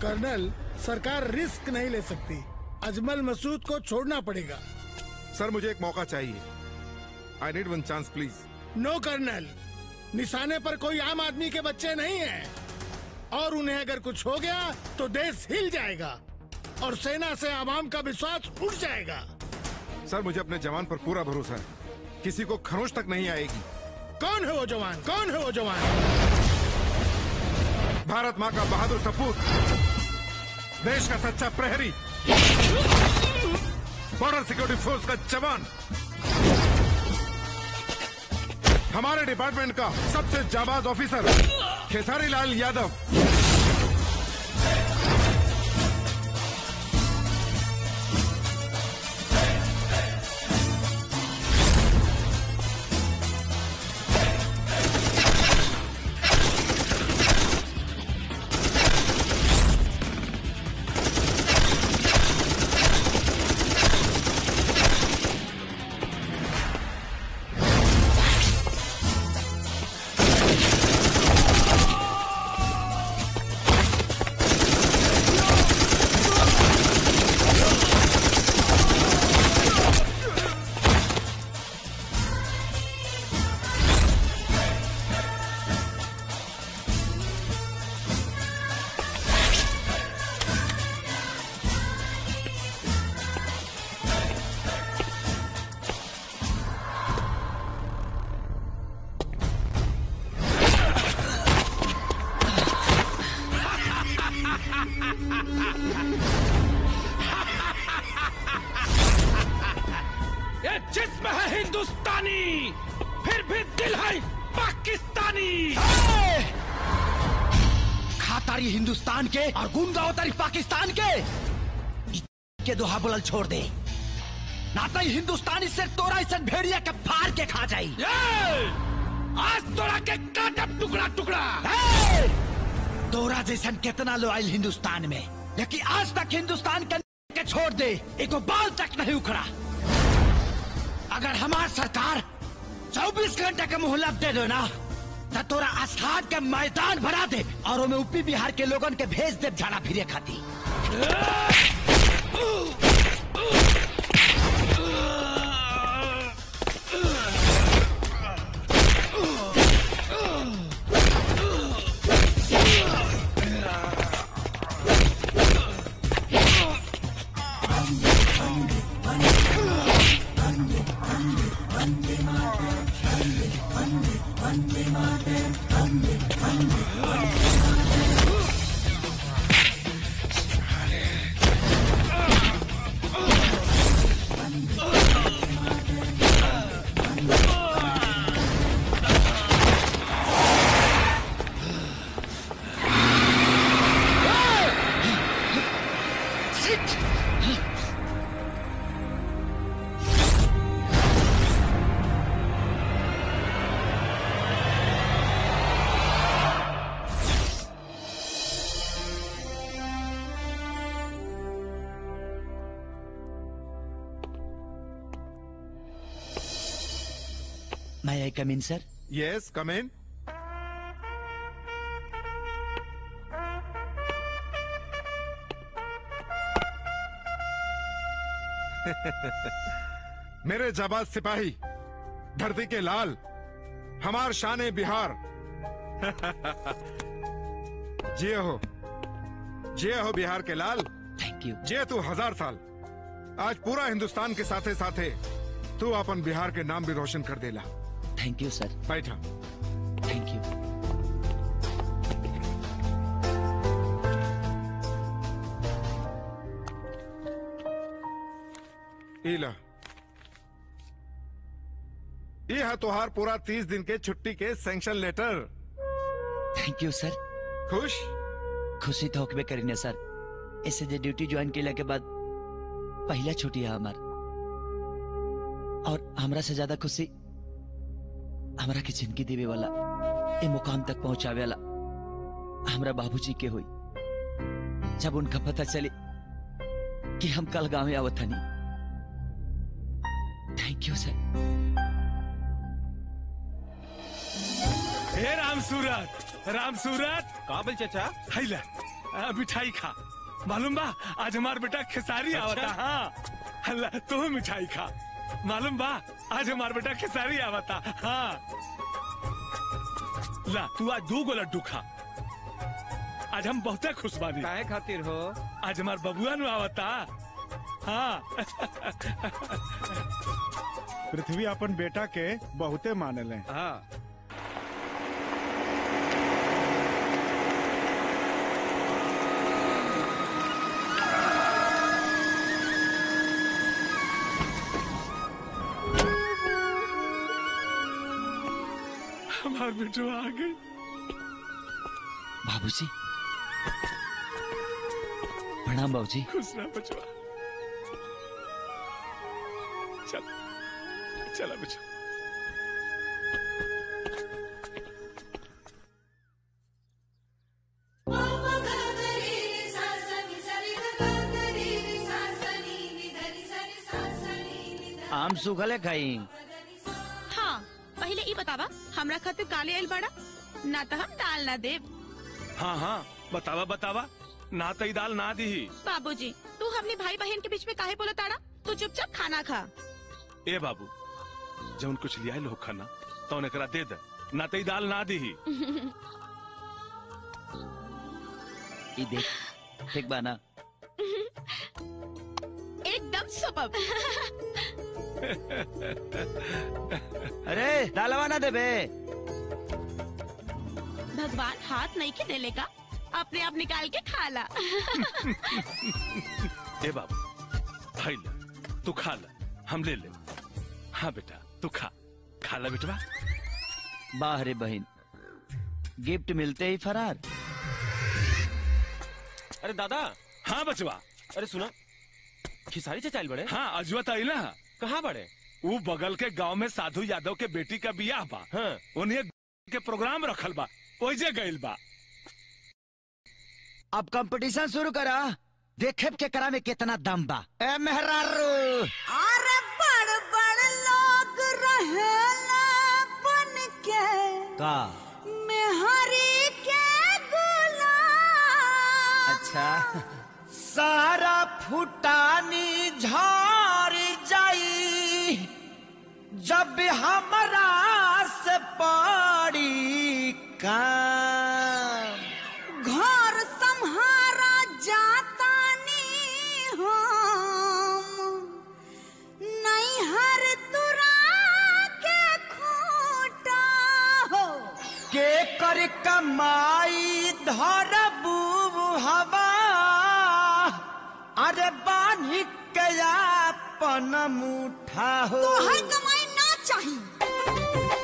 Colonel सरकार risk नहीं ले सकती अजमल मसूद को छोड़ना पड़ेगा सर मुझे एक मौका चाहिए I need one chance please no colonel निशाने पर कोई आम आदमी के बच्चे नहीं हैं और उन्हें अगर कुछ हो गया तो देश हिल जाएगा और सेना से आवाम का विश्वास उठ जाएगा सर मुझे अपने जवान पर पूरा भरोसा है किसी को खरोच तक नहीं आएगी कौन है वो जवान कौन है वो जवान भारत माँ का बहादुर सपूत देश का सच्चा प्रहरी बॉर्डर सिक्योरिटी फोर्स का जवान हमारे डिपार्टमेंट का सबसे जाबाज ऑफिसर खेसारी लाल यादव ये जिस्म है हिंदुस्तानी फिर भी दिल है पाकिस्तानी खातारी हिंदुस्तान के और गुंगावतारी पाकिस्तान के इ- के दोहा बुलल छोड़ दे ना तो इ हिंदुस्तानी से तोरा इसे भेड़िया के फाड़ के खा जाई ये! आज तोड़ा के काटब टुकड़ा टुकड़ा हे! तोरा जैसन कितना लो आयल हिंदुस्तान में लेकिन आज तक हिंदुस्तान के के छोड़ दे एको बाल तक नहीं उखड़ा अगर हमार सरकार 24 घंटे का मोहलत दे दो ना तो तोरा आस्थान के मैदान भरा दे और ओमे यूपी बिहार के लोगन के भेज दे झाड़ा फिरे खाती मैं आई कम इन सर यस कम इन मेरे जाबाज सिपाही धरती के लाल हमार शान बिहार जिये हो जिये हो बिहार के लाल थैंक यू जिये तू हजार साल आज पूरा हिंदुस्तान के साथे साथे तू अपन बिहार के नाम भी रोशन कर देला थैंक यू सर बैठा थैंक यू इला ये है तुहार पूरा तीस दिन के छुट्टी के sanction letter thank you sir खुश खुशी तो होकबे करीने सर ऐसे जे ड्यूटी ज्वाइन केला के बाद पहला छुट्टी है हमार और हमरा से ज्यादा खुशी हमरा के जिंदगी देवे वाला ए मुकाम तक पहुंचावे वाला हमरा बाबूजी के हुई जब उनका पता चले कि हम कल गांव में आवत हनी थैंक यू सर हे राम सूरत राम सूरत काबिल चाचा हैला आ, मिठाई खा मालूम बा आज हमार बेटा खेसारी आवता हाँ अल्लाह तू मिठाई खा मालूम बा आज हमार बेटा खेसारी आवता हाँ ला तू आज दो गो लड्डू खा आज हम बहुते खुश बानी काहे खातिर हो आज हमार बबुआ नु आवता हाँ पृथ्वी अपन बेटा के बहुते मानले हाँ हमार बेटो आ गई बाबूजी प्रणाम बाबूजी खुश रह बचवा चल चला बचवा आम सूखले खाई हाँ पहले ई बतावा हमरा खातिर काले आइल बाड़ा ना तो हम दाल ना देब हाँ हाँ बतावा बतावा ना तई दाल ना दी बाबूजी तू हमने भाई बहन के बीच में काहे बोला ताड़ा तू चुपचाप खाना खा ए बाबू जौन कुछ लिया लो खाना तो एकरा दे दे ना तई दाल ना दी ई देख ठीक बा ना एकदम सुपर अरे दालवा ना देबे भगवान हाथ नहीं के देले का अपने आप निकाल के खा ला ए बाबू भाई ले तू खा ले हम ले ले हाँ बेटा तू खा खा ले बेटवा वाह रे बहन गिफ्ट मिलते ही फरार अरे दादा हाँ बचवा अरे सुना खिसारी चचाइल बड़े हाँ अजवा तो आइला कहाँ बड़े वो बगल के गांव में साधु यादव के बेटी का बियाह बा हाँ उन्हें के प्रोग्राम रखल बा ओइजे गइल बा अब कंपटीशन शुरू करा देखे के करा में कितना दम बा ए मेहरारू अरे बड़ बड़ लोग रहेला बन के का मेहरी के गुलाम अच्छा सारा फुटानी झार जाई जब हमरा से पड़ी काम घर संहारा जातानी हम नैहर तुरा के खूटा हो के कर कमाई धर हवा अरे बानी कया पन मुठा हो तो है कमाई ना चाहिए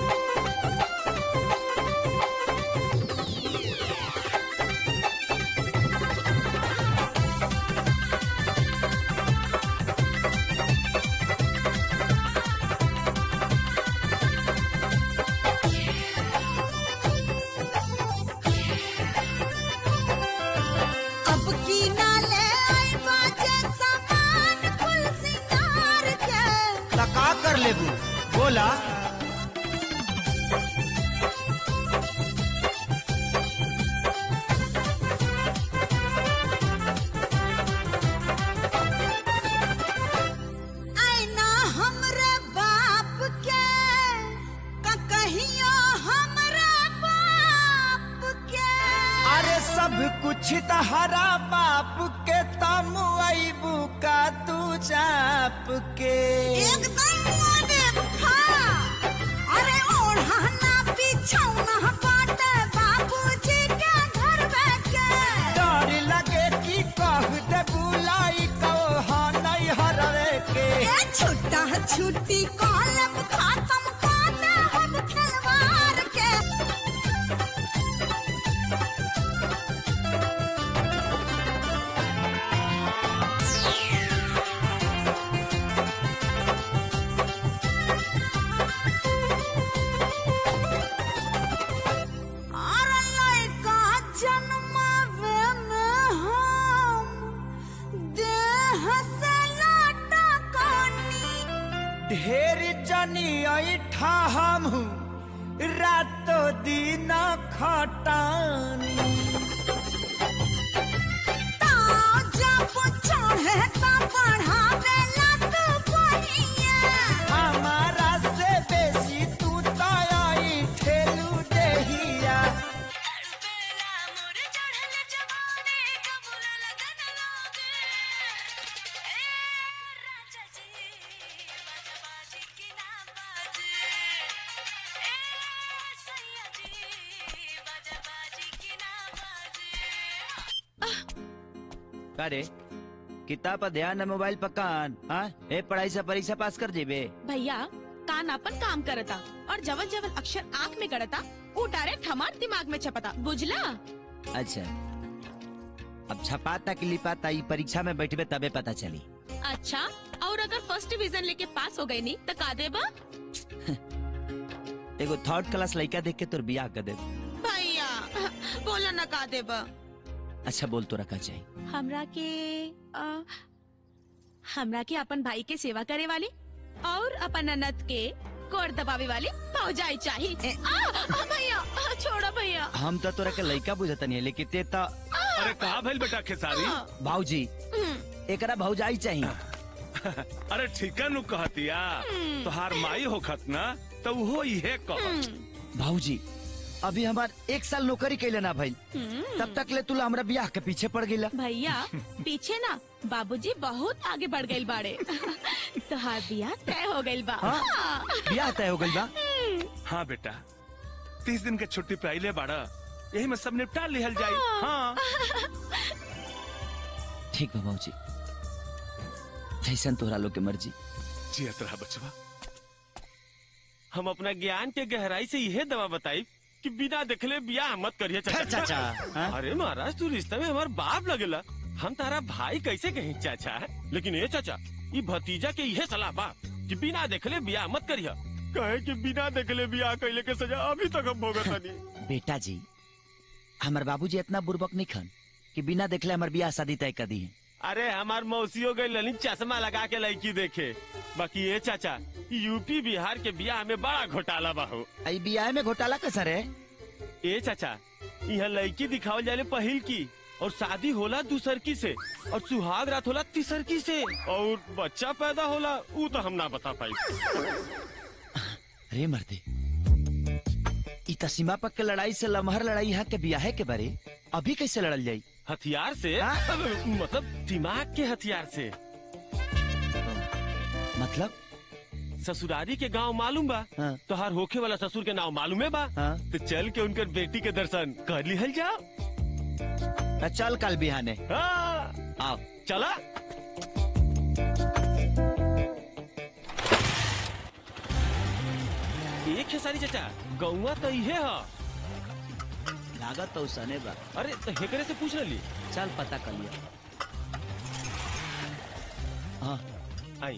अब की ना ले आई बाजे सामान कुल सिंगार के लका कर लेबू बोला आईना हमरे बाप के का कहियो हमरा बाप के अरे सब कुछ तहरा बाप के तम अबू का तू चाप के एकदम मोने हाँ अरे ओढ़ाना बिछौना बाटे बाबूजी के घर के डर लगे कि कह दे बुलाई कहो नहीं हरवे के ए छुट्टा छुट्टी कॉलम खत्म काटे हम खिलवाड़ के अरे लड़का जन्मावे में हम देह से लाटा कानी ढेर जनी ऐठा हम रातो दिन खटानी का रे किताब पर ध्यान न मोबाइल पर कान हाँ ए पढ़ाई से परीक्षा पास कर जेबे भैया कान अपन काम करता और जवन जवन अक्षर आँख में गड़ता वो डायरेक्ट हमार दिमाग में छपता बुझला अच्छा अब छपाता कि लिपाता ई परीक्षा में बैठबे तबे पता चली अच्छा और अगर फर्स्ट डिवीजन लेके पास हो गई नहीं तो का देबा एगो थर्ड क्लास लड़का देख के तोर बियाह कर दे भैया बोला ना का देबा अच्छा बोल तो रखा चाहिए हमरा के आ, हमरा के अपन भाई के सेवा करे वाली और अपन अनत के कोर दबावे वाली भौजाई चाहिए आ, आ, भैया आ, छोड़ो भैया हम तो तोरा के लड़का बुझत नहीं लेकिन ते तो अरे कहा भइल बेटा खेसारी आ, भाऊजी हम्म, एकरा भौजाई चाहिए अरे ठीका नु कहतिया तोहार माई होखत ना तो वो इहे कहत हम्म, भाऊजी अभी हमार एक साल नौकरी कैले ना भाई हम्म। तब तक ले तुला हमरा बियाह के पीछे पड़ गईला भैया पीछे ना बाबूजी बहुत आगे बढ़ गए बाड़े तोहार बियाह तय हो गइल बा हाँ? हाँ। बियाह तय हो गइल बा हाँ बेटा तीस दिन के छुट्टी पे आइले बाड़ा यही में सब निपटा लिहल जाई हाँ ठीक बा भाऊजी जैसन तोहरा लोग के मर्जी जियत रहा बचवा हम अपना ज्ञान के गहराई से यह दवा बताई कि बिना देखले बियाह मत करिए खैर चाचा चाचा हाँ? अरे महाराज तू रिश्ते में हमार बाप लगेला हम तारा भाई कैसे कहीं चाचा लेकिन ये चाचा ये भतीजा के यह सलाह बा कि बिना देखले बियाह मत करिए कहे कि बिना देखले बियाह कैले के सजा अभी तक हम भोगत नहीं बेटा जी हमार बाबूजी इतना बुर्बक नहीं खन कि बिना देखले हमार बियाह शादी तय कर दी है अरे हमार मौसियों गई ललित चश्मा लगा के लड़की देखे बाकी ये चाचा यूपी बिहार के बियाह में बड़ा घोटाला बा हो आई बियाह में घोटाला कैसा रे ए चाचा यहाँ लड़की दिखावल जाले पहिल की और शादी होला दूसर की से और सुहाग रात होला तीसर की से और बच्चा पैदा होला ऊ तो हम ना बता पाई रे मर्दे ई त सीमा पक के लड़ाई से लमहर लड़ाई यहाँ के बियाहे के बारे अभी कैसे लड़ल जाई हथियार से हाँ? मतलब दिमाग के हथियार से मतलब ससुरारी के गांव मालूम बा हाँ। तोहार होखे वाला ससुर के नाम मालूम है बा हाँ। तो चल के उनकर बेटी के दर्शन कर लिहल जाओ त चल कल बिहाने हाँ, आओ चला एक खेसारी चाचा गौवा तो इहे ह लागत तो सने बा अरे तो हेकरे से पूछ रही चल पता कर लिया हाँ आई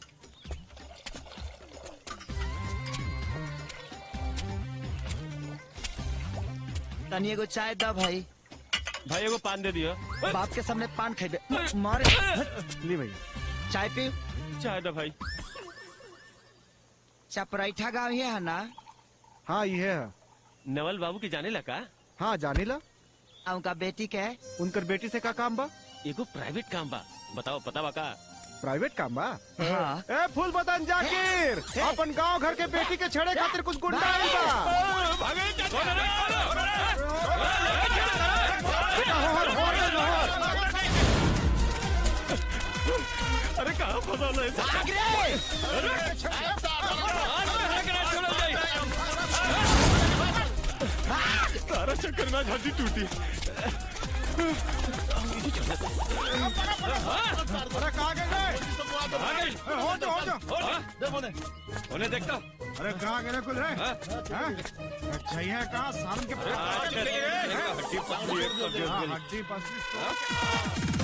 तनी एगो चाय दा भाई भाई एगो पान दे दियो ओए, बाप के सामने पान खेबे मारे ली भैया चाय पी चाय दो भाई चपराइठा गाँव ही है ना हाँ ये है नवल बाबू के जाने लगा हाँ जानी ला आ उनका बेटी के है उनकर बेटी से का काम बा एगो प्राइवेट काम बा बताओ पता बा का प्राइवेट काम बा हाँ ए फूल बदन जाकिर अपन गांव घर के बेटी के छेड़े खातिर कुछ गुंडा आइल बा बेटा, होहर, होहर दे, होहर। अरे कहाँ फंसा है तारा चक्कर में हड्डी टूटी अरे कहाँ गए रे? ए, हो जा, हो जा। उन्हें देखता अरे कहाँ गए रे कुल रे हैं? अच्छा ये कहाँ सालन के हड्डी पतली है, हाँ, हड्डी पसली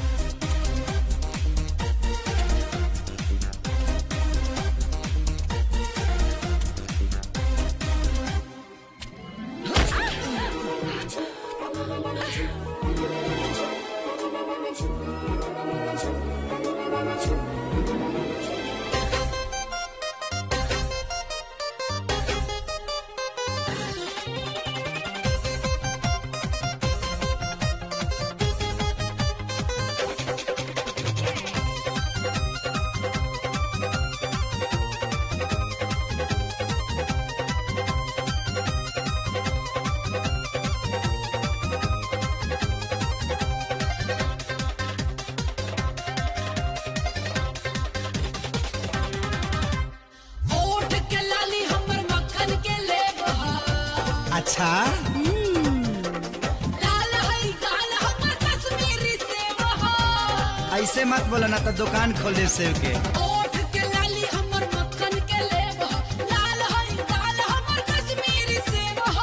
ओठ के लाली हमर मक्खन के लेब अच्छा लाल हई गाल हमर कश्मीरी सेब ऐसे मत बोला ना तो दुकान खोल दे सेव के ओठ के लाली हमर मक्खन के लेब ह। लाल हई दाल हमर कश्मीरी सेब ह।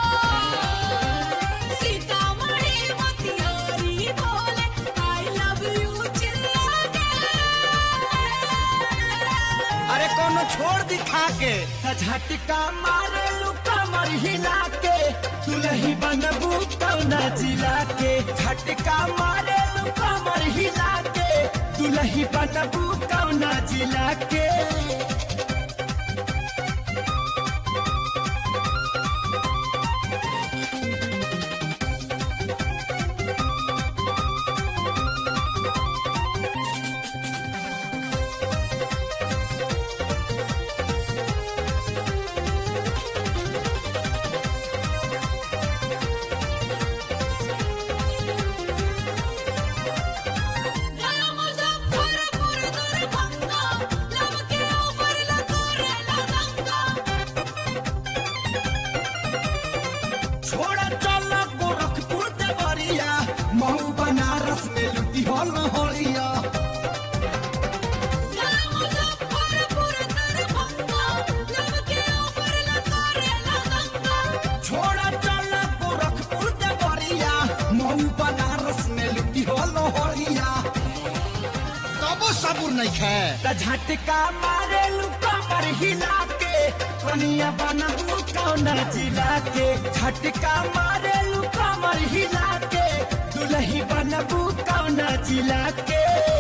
सीतामढ़ी मोतिहारी बोले आई लव यू चिल्ला के अरे कोनो छोड़ दिखा के त झटका मारे लुका मर हिला के दुलही बनबू कौना जिला के झटका मारे लुका मर हिला के दुलही बनबू कौना जिला के गया मुजफ्फरपुर दरभंगा लब के ऊपर लतोरे लदंगा छोड़ा चल गोरखपुर देवरिया महू बनारस में लुटी हो लहरिया गया मुजफ्फरपुर दरभंगा लब के ऊपर लतोरे लदंगा छोड़ा चल गोरखपुर देवरिया महू बनारस में लुटी हो लहरिया कबो सबूर नहीं खे त झटका मारे लुका पर हिला के कनिया बनबू कौना जिला के झटका मारे लुका मर हिला के दुलही बनबू कौना जिला के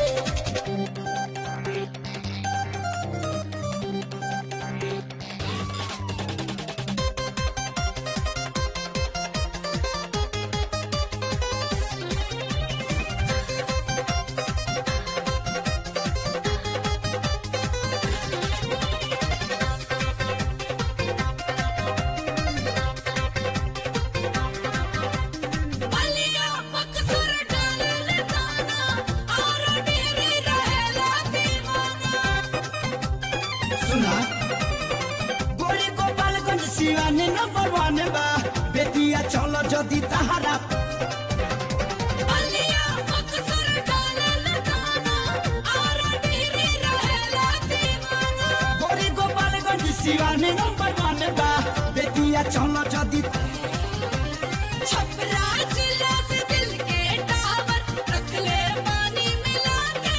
बलिया बक्सर डालल दाना और डेरे रहेला दीवाना सुना गोरी गोपालगंज सिवाने नंबर वन बा बेटिया चलो जदी तहारा बलिया बक्सर डालल दाना और डेरे रहेला दीवाना गोरी गोपालगंज सिवाने नंबर वन बा बेटिया चलो जदी छपरा जिला से दिल के टावर रख ले पानी मिला के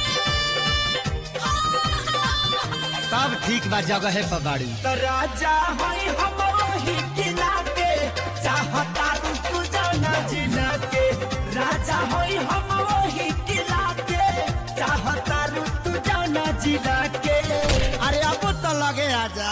तब ठीक बा जगह है पबाड़ी तो राजा है हम वही किला के चाहता तू जाना जिला के राजा है हम वही किला के चाहता तू जाना जिला के अरे अब तो लगे आजा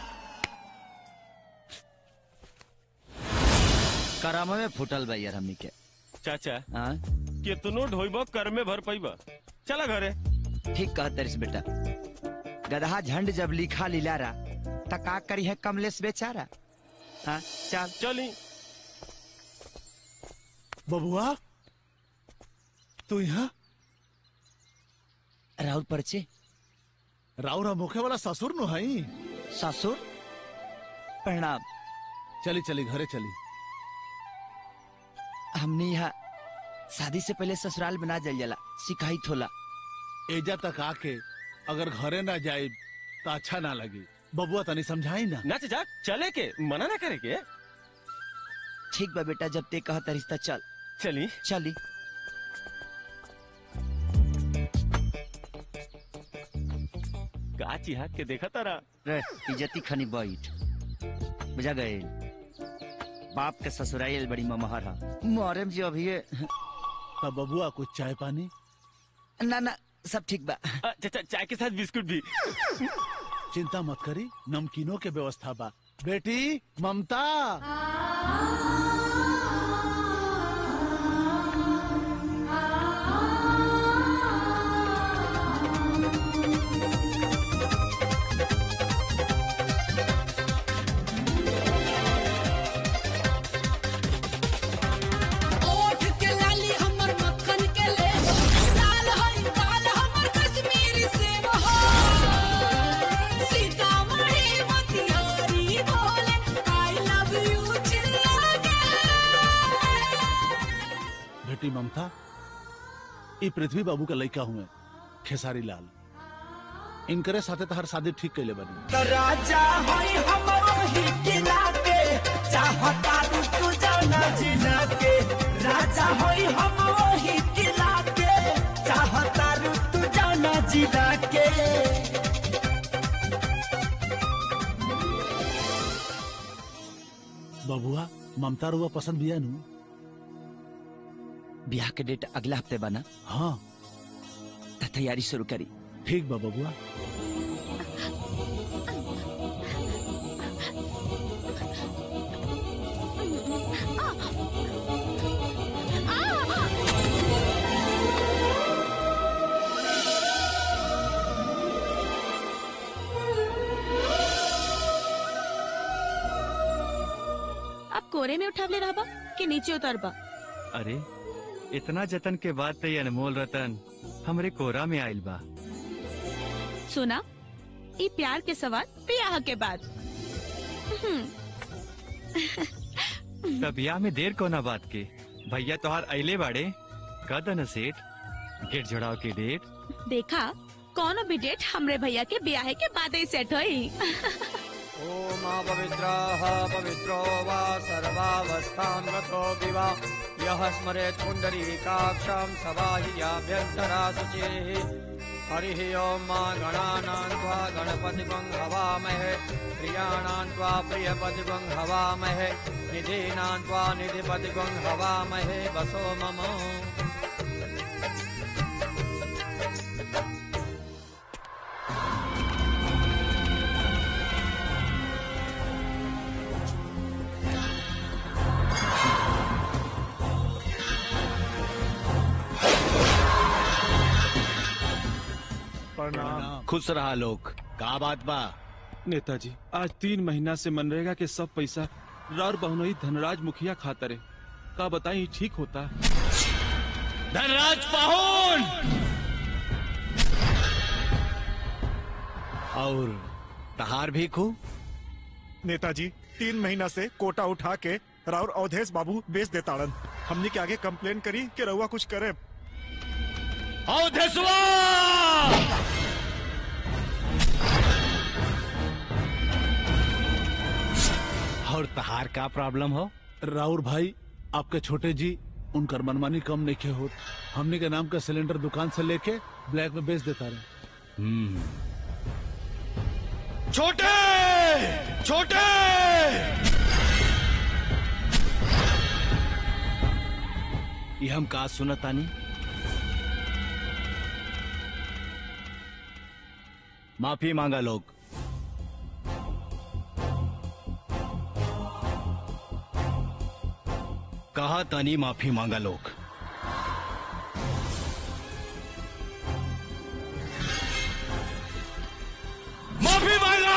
करामा में फुटल बा यार हमनी के चाचा हाँ कितनो ढोइब कर में भर पैब चला घरे ठीक कहत तरिस बेटा गदहा झंड जब लिखा लिलारा त का करी है कमलेश बेचारा हाँ चल चली बबुआ तू यहाँ राहुल परचे राउरा मुखे वाला ससुर नु हई ससुर प्रणाम चली चली घरे चली हमने यहाँ शादी से पहले ससुराल बना जल जाला शिकायत होला एजा तक आके अगर घरे ना जाए तो अच्छा ना लगी बबुआ तनी समझाई ना ना चाचा चले के मना ना करे के ठीक बा बेटा जब ते कहत रिश्ता चल चली चली का चिहा के देखा तारा रे इज्जती खनी बैठ बुझा गए बाप के ससुराल बड़ी ममहर हा मोहरम जी अभी तब बबुआ कुछ चाय पानी ना ना सब ठीक बा अ, चाचा चाय के साथ बिस्कुट भी चिंता मत करी नमकीनों के व्यवस्था बा बेटी ममता ओठ के लाली हमर मक्खन के ले लाल हई दाल हमर कश्मीरी सेब हो सीतामढ़ी मोतिहारी बोले आई लव यू चिल्ला के बेटी ममता ये पृथ्वी बाबू का लड़का हुए खेसारी लाल इनकरे साथे तो हर शादी ठीक कैले बनी राजा होई हमरो ही किला के चाहता तू तू जाना जिला के राजा होई हमरो ही किला के चाहता तू जाना जिला के बबुआ ममता रुआ पसंद बिया नु ब्याह के डेट अगला हफ्ते बना हाँ त तैयारी शुरू करी ठीक बा बबुआ अब कोरे में उठावले रहबा कि नीचे उतरबा अरे इतना जतन के बाद तो ये अनमोल रतन हमरे कोरा में आइल बा सुना ई प्यार के सवाल ब्याह के बाद हम्म, तब ब्याह में देर कोना बात के भैया तोहार अइले बाड़े कद न सेठ गेट जोड़ाव के डेट देखा कौनो भी डेट हमरे भैया के ब्याह के बाद ही सेट होई ओम पवित्रः पवित्रो वा सर्वावस्थां गतो विवा यः स्मरेत् पुण्डरीकाक्षं सवाहियाभ्यन्तरा शुचिः हरिः ॐ मा गणानां त्वा गणपतिगं हवामहे प्रियाणां त्वा प्रियपतिगं हवामहे निधीनां त्वा निधिपतिगं हवामहे वसो मम प्रणाम खुश रहा लोग का बात बा नेताजी आज तीन महीना से मनरेगा के सब पैसा रार बहुनई धनराज मुखिया खातरे का बताई ठीक होता धनराज पाहुन और तहार भी खू नेताजी तीन महीना से कोटा उठा के राउर अवधेश बाबू बेच देताड़न हमने के आगे कंप्लेन करी कि रउआ कुछ करे अवधेशवा और तहार का प्रॉब्लम हो राउर भाई आपके छोटे जी उनकर मनमानी कम नहीं हो हमने के नाम का सिलेंडर दुकान से लेके ब्लैक में बेच देता रहे छोटे छोटे ये हम का सुनतानी माफी मांगा लोग कहा तानी माफी मांगा लोग माफी मांगा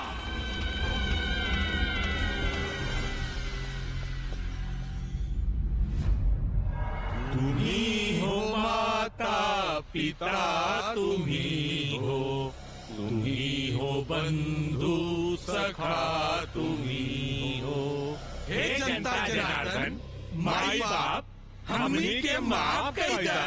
तुम्ही हो माता पिता तुम्ही हो तुम्ही हो बंधू सखा तुम्ही हो हे जनता जनार्दन माई बाप हमनी के माफ कर दा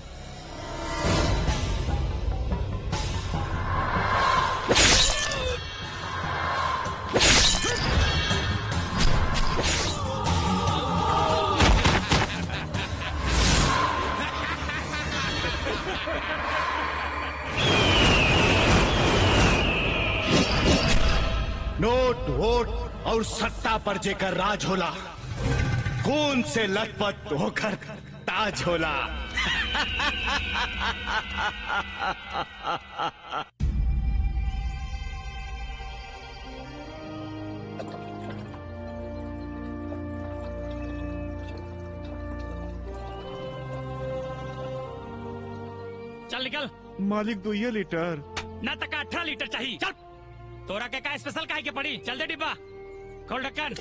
नोट वोट और सत्ता पर जेकर राज होला खून से लथपथ होकर ताज होला चल निकल मालिक दुइये लीटर ना तक अठारह लीटर चाहिए चल तोरा के का स्पेशल काहे के पड़ी चल दे डिब्बा खोल ढक्कन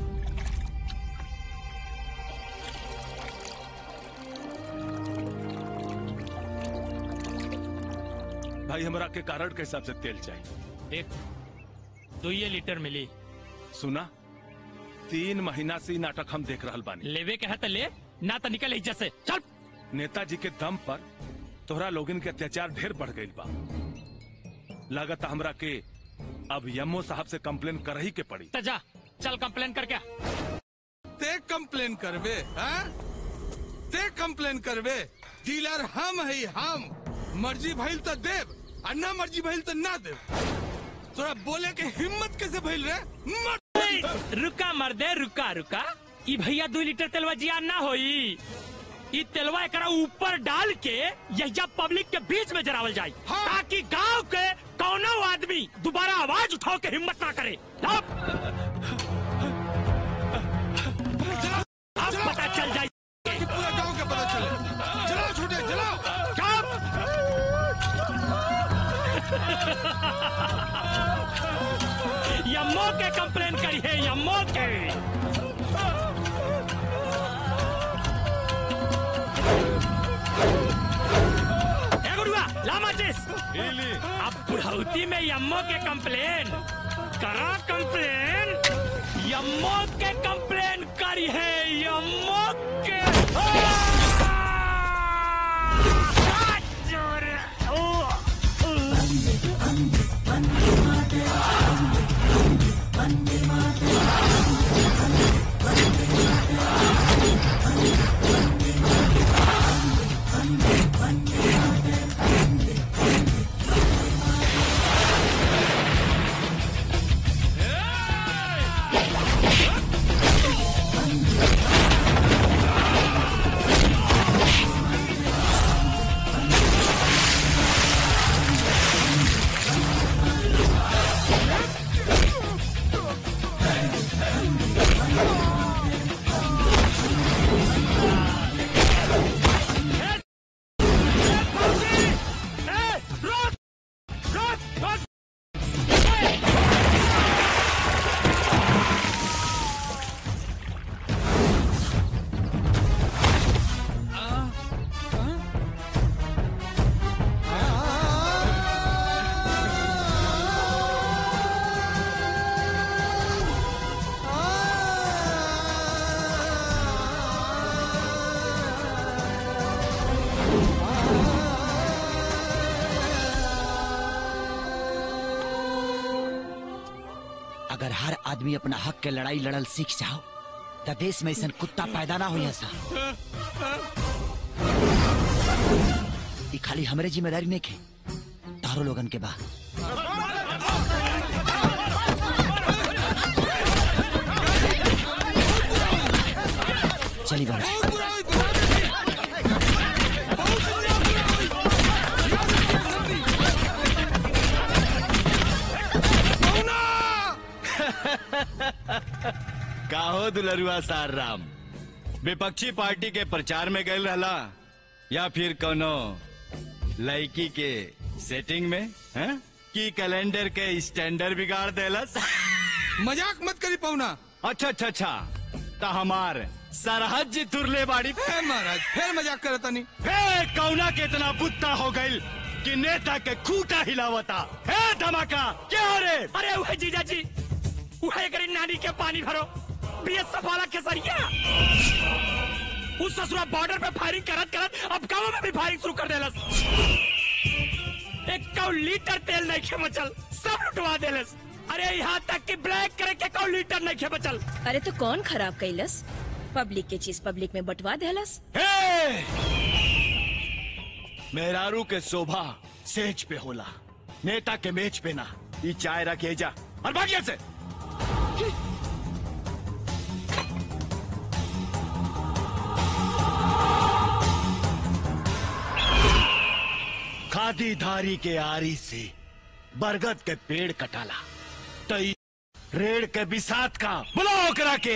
भाई हमरा के कारण के हिसाब से तेल चाहिए देख दुइये लीटर मिली सुना तीन महीना से ई नाटक हम देख रहल बानी लेवे के है तो ले ना तो निकल इज्जत से चल नेताजी के दम पर तोहरा लोगन के अत्याचार ढेर बढ़ गई बा लागत हमरा के अब यमो साहब से कंप्लेन कर ही के पड़ी तो जा चल कंप्लेन कर क्या ते कंप्लेन करबे हैं? ते कंप्लेन करबे डीलर हम है हम मर्जी भइल तो देव और ना मर्जी भइल तो ना देव तोरा बोले के हिम्मत कैसे भइल रे मर रुका मर्दे रुका रुका ई भैया दो लीटर तेलवा जिया ना होई ई तेलवा एकरा ऊपर डाल के यहिया पब्लिक के बीच में जरावल जाए ताकि गांव के कौनो आदमी दोबारा आवाज उठाओ के हिम्मत ना करे अब अब पता चल जाए पूरा गांव के पता चले चलाओ छोटे चलाओ यम्मो के कंप्लेन करी है यम्मो के ए गुरुआ ला माचिस अब बुढ़ौती में यम्मो के कंप्लेन करा कंप्लेन यम्मो के कंप्लेन करी है यम्मो के आ, जोर, ओ, अगर हर आदमी अपना हक के लड़ाई लड़ल सीख जाओ तो देश में ऐसा कुत्ता पैदा ना हो ऐसा ई खाली हमरे जिम्मेदारी नहीं खे तारो लोगन के बा चली बड़ा काहो दुलरुआ सार राम विपक्षी पार्टी के प्रचार में गए रहला या फिर कोनो लड़की के सेटिंग में हैं? की कैलेंडर के स्टैंडर्ड बिगाड़ देलस मजाक मत करी पौना अच्छा अच्छा अच्छा तो हमार सरहद जी तुरले बाड़ी है महाराज फिर मजाक करता नहीं हे कौना के इतना बुत्ता हो गई कि नेता के खूटा हिलावता हे धमाका क्या हो रे अरे वह जीजा जी वह एकरी नानी के पानी भरो बीएसएफ वाला केसरिया उस ससुरा बॉर्डर पे फायरिंग करत करत अब गांव में भी फायरिंग शुरू कर देलस एक कौ लीटर तेल नहीं खे बचल सब लुटवा देलस अरे यहाँ तक कि ब्लैक करे के कौ लीटर नहीं खे बचल अरे तो कौन खराब कैलस पब्लिक के चीज पब्लिक में बंटवा देलस मेहरारू के शोभा सेज पे होला नेता के मेज पे ना ई चाय रखे जा और भागिया से खादी धारी के आरी से बरगद के पेड़ कटाला तई रेड़ के बिसात का बुलाओ करा के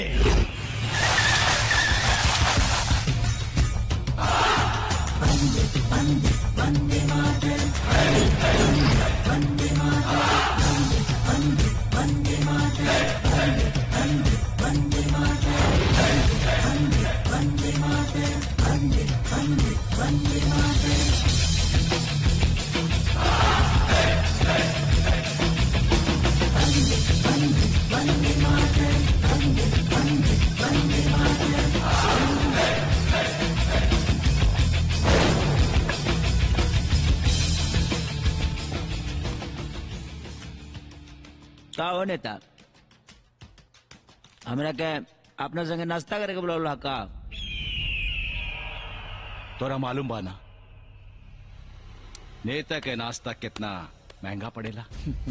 का हो नेता हमरा के अपना संगे नाश्ता करे के बोला का तोरा मालूम बा ना नेता के नाश्ता कितना महंगा पड़ेला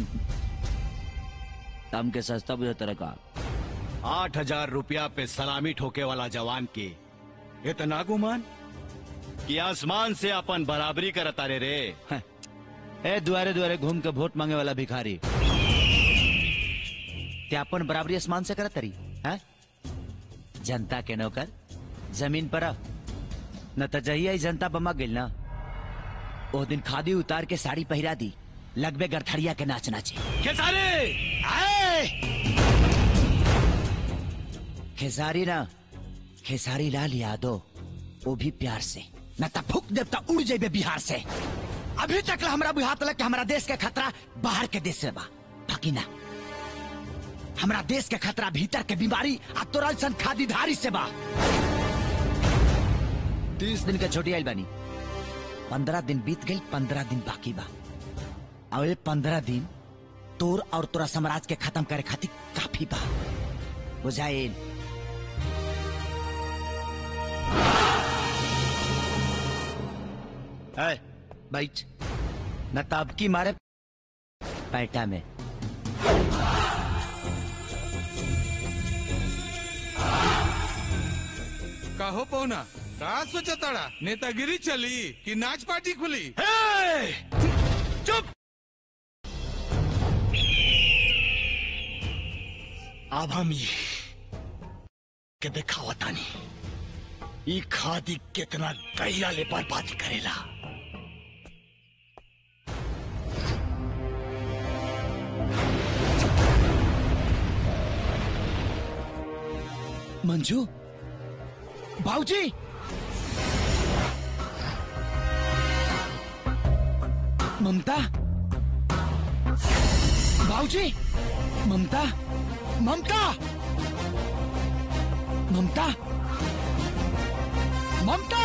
तम के सस्ता बुझे तरह का आठ हजार रुपया पे सलामी ठोके वाला जवान के इतना गुमान कि आसमान से अपन बराबरी करता रे रे ए दुआरे दुआरे घूम के वोट मांगे वाला भिखारी ते अपन बराबरी आसमान से करत तरी हैं जनता के नौकर जमीन पर आ। न त जहिया ही जनता बमा गेल ना ओ दिन खादी उतार के साड़ी पहिरा दी लगबे गरथरिया के नाच नाचे खेसारी खेसारी ना खेसारी लाल यादव वो भी प्यार से न त फूक देव त उड़ जेबे बिहार से अभी तक ला हमरा बुझात लग कि हमरा देश के खतरा बाहर के देश से बा बाकी ना हमरा देश के खतरा भीतर के बीमारी आ तोरल सन खादीधारी से बा तीस दिन के छोटी आइल बानी पंद्रह दिन बीत गई पंद्रह दिन बाकी बा और ये पंद्रह दिन तोर और तोरा साम्राज्य के खत्म करे खातिर काफी बा बुझाइल है बैठ न ताब की मारे पैटा में कहो पौना का सोचा ताड़ा नेतागिरी चली कि नाच पार्टी खुली चुप अब हम ये के दिखावा तानी ई खादी कितना गहिरा ले बर्बादी करेला मंजू बाबूजी ममता बाबूजी Mamta Mamta Mamta Mamta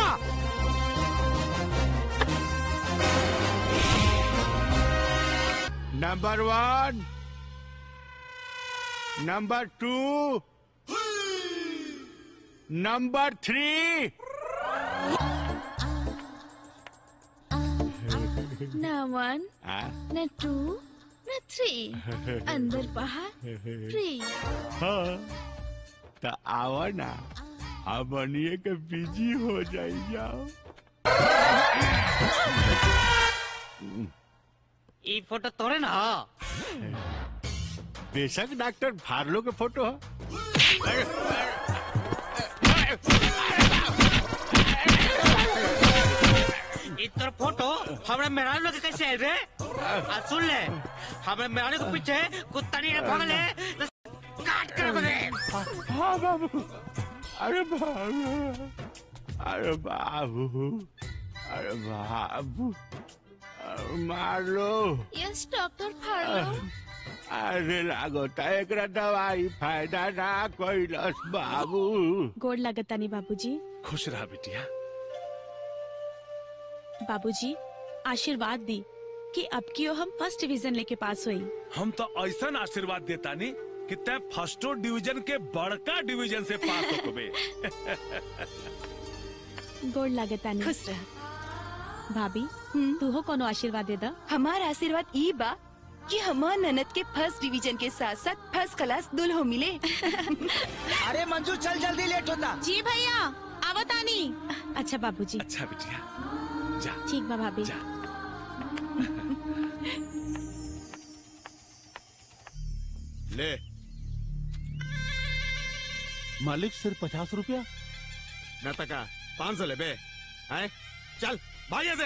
number one number two number three न वन न टू न थ्री अंदर बाहर फ्री हाँ तो आओ ना अब बनिए के बिजी हो जाई जाओ ई फोटो तोरे ना बेशक डॉक्टर फार्लो के फोटो है ई तोर फोटो हमरा मेहरारू लोग के कैसे आइल रे आ सुन ले हमरा मेहरारू के पीछे कुत्ता नहीं भागले तो काट कर बने हाँ बाबू अरे बाबू अरे बाबू अरे बाबू अरे मार लो यस डॉक्टर फार्लो अरे लागो त एकरा दवाई फायदा ना कैलस बाबू गोड़ लगतानी बाबूजी खुश रहा बिटिया बाबूजी आशीर्वाद दी कि अब की हम फर्स्ट डिवीजन लेके पास हुई हम तो ऐसा आशीर्वाद देता नहीं कि तय फर्स्टो डिवीजन के बड़का डिवीजन से पास हो कबे गोड़ लगतानी खुश रह भाभी तू हो कोनो आशीर्वाद दे दा हमार आशीर्वाद ई बा कि हमार ननद के फर्स्ट डिवीजन के साथ साथ फर्स्ट क्लास दुल्हो मिले अरे मंजू चल जल्दी लेट होता जी भैया आवतानी अच्छा बाबूजी अच्छा बिटिया जा ठीक बा भाभी ले मालिक सिर्फ पचास रुपया न तका पाँच सौ ले बे आए चल भाग यहाँ से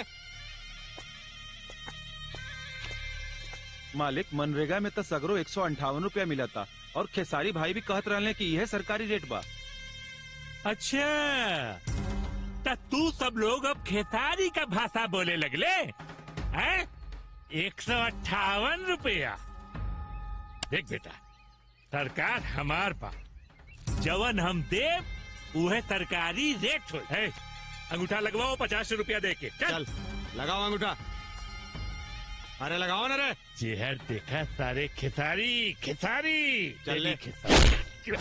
मालिक मनरेगा में तो सगरो एक सौ अंठावन रूपया मिला था और खेसारी भाई भी कहत रहले कि यह सरकारी रेट बा अच्छा तो तू सब लोग अब खेसारी का भाषा बोले लगले हैं एक सौ अट्ठावन रुपया देख बेटा सरकार हमार बा जवन हम देव उहे सरकारी रेट हो है अंगूठा लगवाओ पचास रुपया दे के चल, लगाओ अंगूठा अरे लगाओ ना रे चेहर देखा सारे खिसारी खिसारी चल ले। खिसारी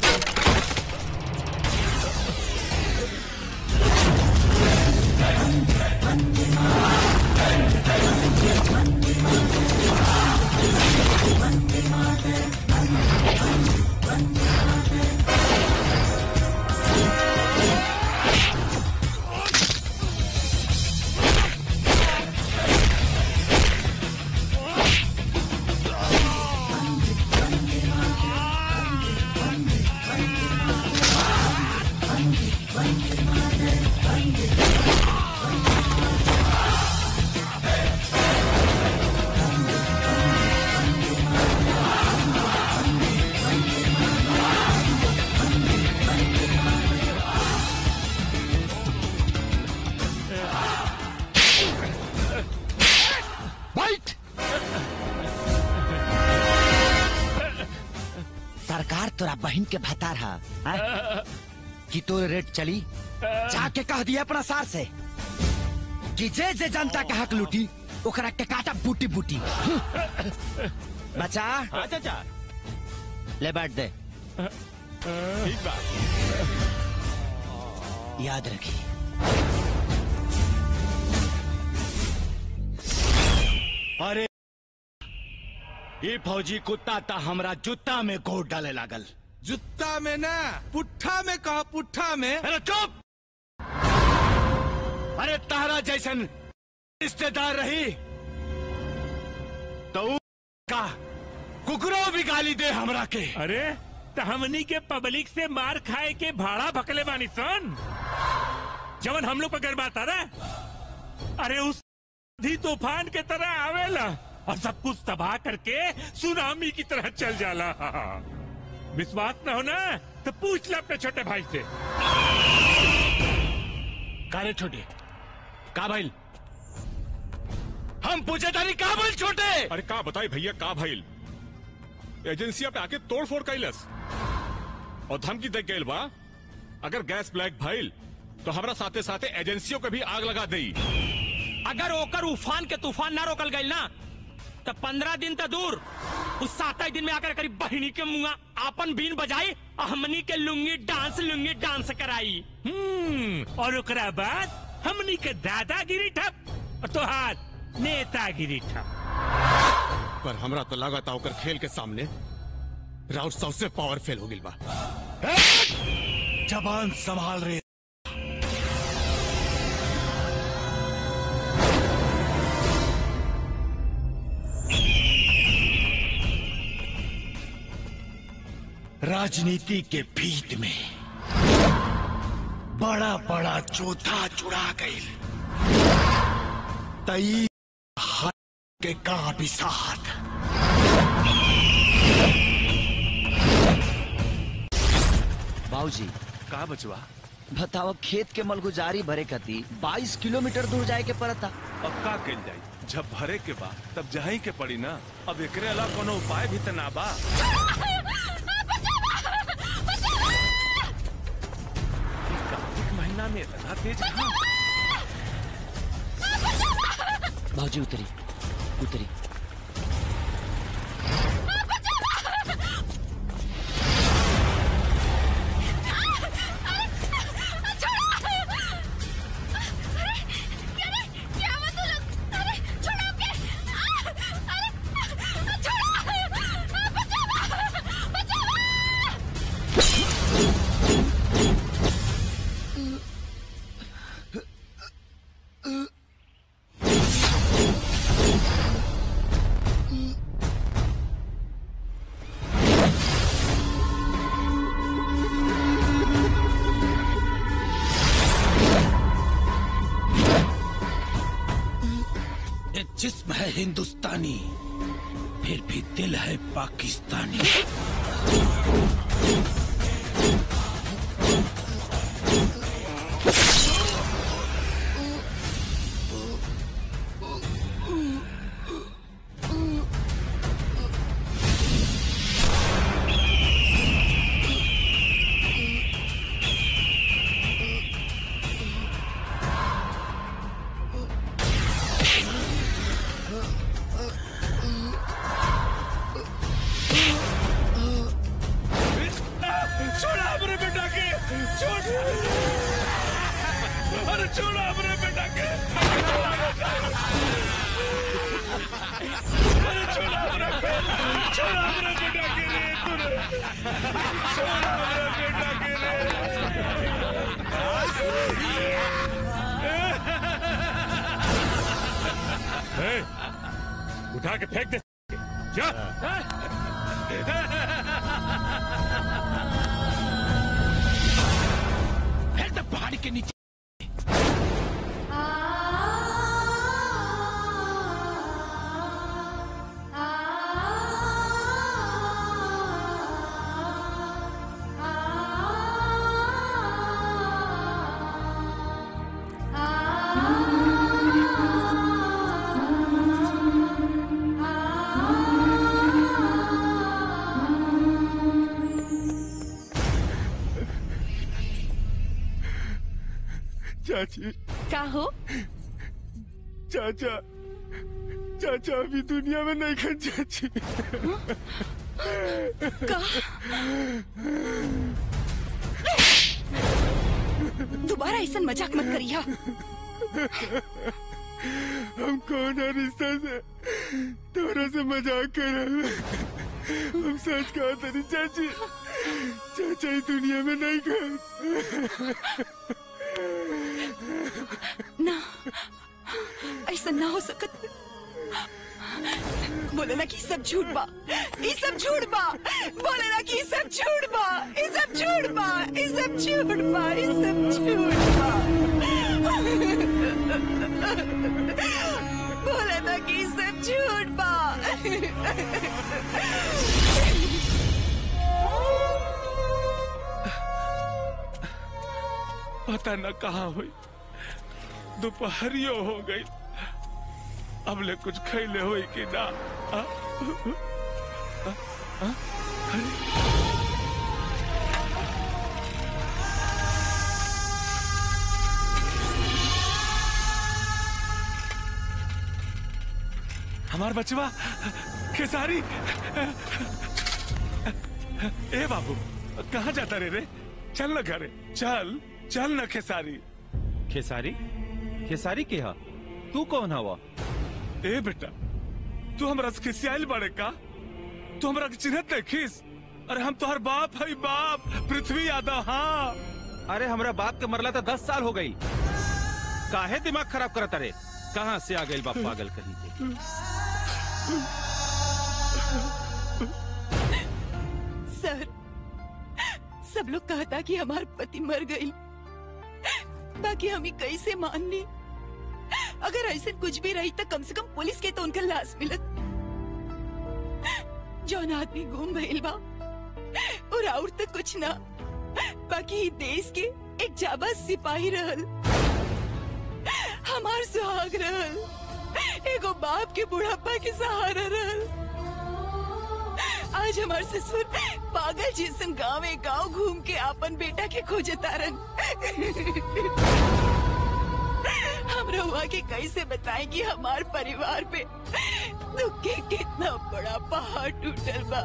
बैठ सरकार तोरा बहन के भतार हा हाँ? कि तोर रेट चली जाके कह दिया अपना सार से कि जे जे जनता के हक लूटी ओकरा के काटा बूटी बूटी बचा हाँ चाचा ले बैठ दे ठीक बा याद रखी अरे ये फौजी कुत्ता ता हमरा जूता में गोट डाले लागल जुत्ता में ना पुट्ठा में कहा पुट्ठा में अरे चुप अरे तारा जैसन रिश्तेदार रही तो ऊ का कुकरो भी गाली दे हमरा के अरे तो हमनी के पब्लिक से मार खाए के भाड़ा भकले बानी सन जवन हम लोग पर बात आ रहा अरे उस आंधी तूफान के तरह आवेला और सब कुछ तबाह करके सुनामी की तरह चल जाला विश्वास न हो ना तो पूछ ले अपने छोटे भाई से कारे छोटे का भाई हम पूछे तारी का भाई छोटे अरे का बताई भैया का भाई एजेंसिया पे आके तोड़ फोड़ कैलस और धमकी दे गए बा अगर गैस ब्लैक भइल तो हमरा साथे साथे एजेंसियों के भी आग लगा दई अगर ओकर उफान के तूफान ना रोकल गई ना तो पंद्रह दिन तो दूर उस सात दिन में आकर करीब बहिनी के मुंगा आपन बीन बजाई और हमनी के लुंगी डांस लुंगी डांस कराई हम्म और ओकरा बाद हमनी के दादागिरी ठप और तोहार नेतागिरी ठप पर हमरा तो लगा था ओकर खेल के सामने राउत सबसे पावरफुल हो गिल बा जबान संभाल रहे राजनीति के भीत में बड़ा बड़ा चौथा चुरा गई तई हाथ के का भी साथ बाबूजी का बचवा बताओ खेत के मलगुजारी भरे कती 22 किलोमीटर दूर जाए के पड़ता अब का कल जाई जब भरे के बा तब जही के पड़ी ना अब एकरे अलावा कोनो उपाय भी त ना बा कार्तिक महीना में इतना तेज कहाँ? बाबूजी उतरी उतरी ये जिस्म है हिंदुस्तानी फिर भी दिल है पाकिस्तानी ए, उठा के फेंक दे जा फेंक दे पहाड़ी के नीचे चाची का हो चाचा चाचा अभी दुनिया में नहीं खन चाची का दोबारा ऐसा मजाक मत करिया हम कौन है रिश्ता से तोरा से मजाक कर रहे हैं। हम सच कहा तेरी चाची चाचा ही दुनिया में नहीं खन ना ऐसा ना हो सकत बोले ना कि ई सब झूठ बा ई सब झूठ बा बोले ना कि ई सब झूठ बा ई सब झूठ बा ई सब झूठ बा ई सब झूठ बा बोले ना कि ई सब झूठ बा पता न कहाँ हुई दोपहरियो हो गई अब ले कुछ खैले हुई कि ना आ? आ? आ? अरे! हमार बचवा खेसारी ए बाबू कहाँ जाता रे रे चल न घरे चल चल न खेसारी खेसारी खेसारी के हा तू कौन हवा ए बेटा तू हमरा से खिसियाल बड़े का तू हमरा के चिन्हत नहीं खिस अरे हम तोहर बाप है बाप पृथ्वी यादव हाँ अरे हमरा बाप के मरला तो दस साल हो गई काहे दिमाग खराब करत अरे कहाँ से आ गई बाप पागल कहीं के सर सब लोग कहता कि हमार पति मर गई ताकि हम ही कैसे मान ली अगर ऐसे कुछ भी रही तो कम से कम पुलिस के तो उनका लाश मिलत जौन आदमी गुम भइल बा और और तो कुछ ना बाकी ई देश के एक जाबाज सिपाही रहल हमार सुहाग रहल एगो बाप के बुढ़ापा के सहारा रहल आज हमार ससुर पागल जैसन गाँव गांव घूम के अपन बेटा के खोजे तारन हम रहुआ के कैसे बताएं कि हमार परिवार पे दुख के कितना बड़ा पहाड़ टूटल बा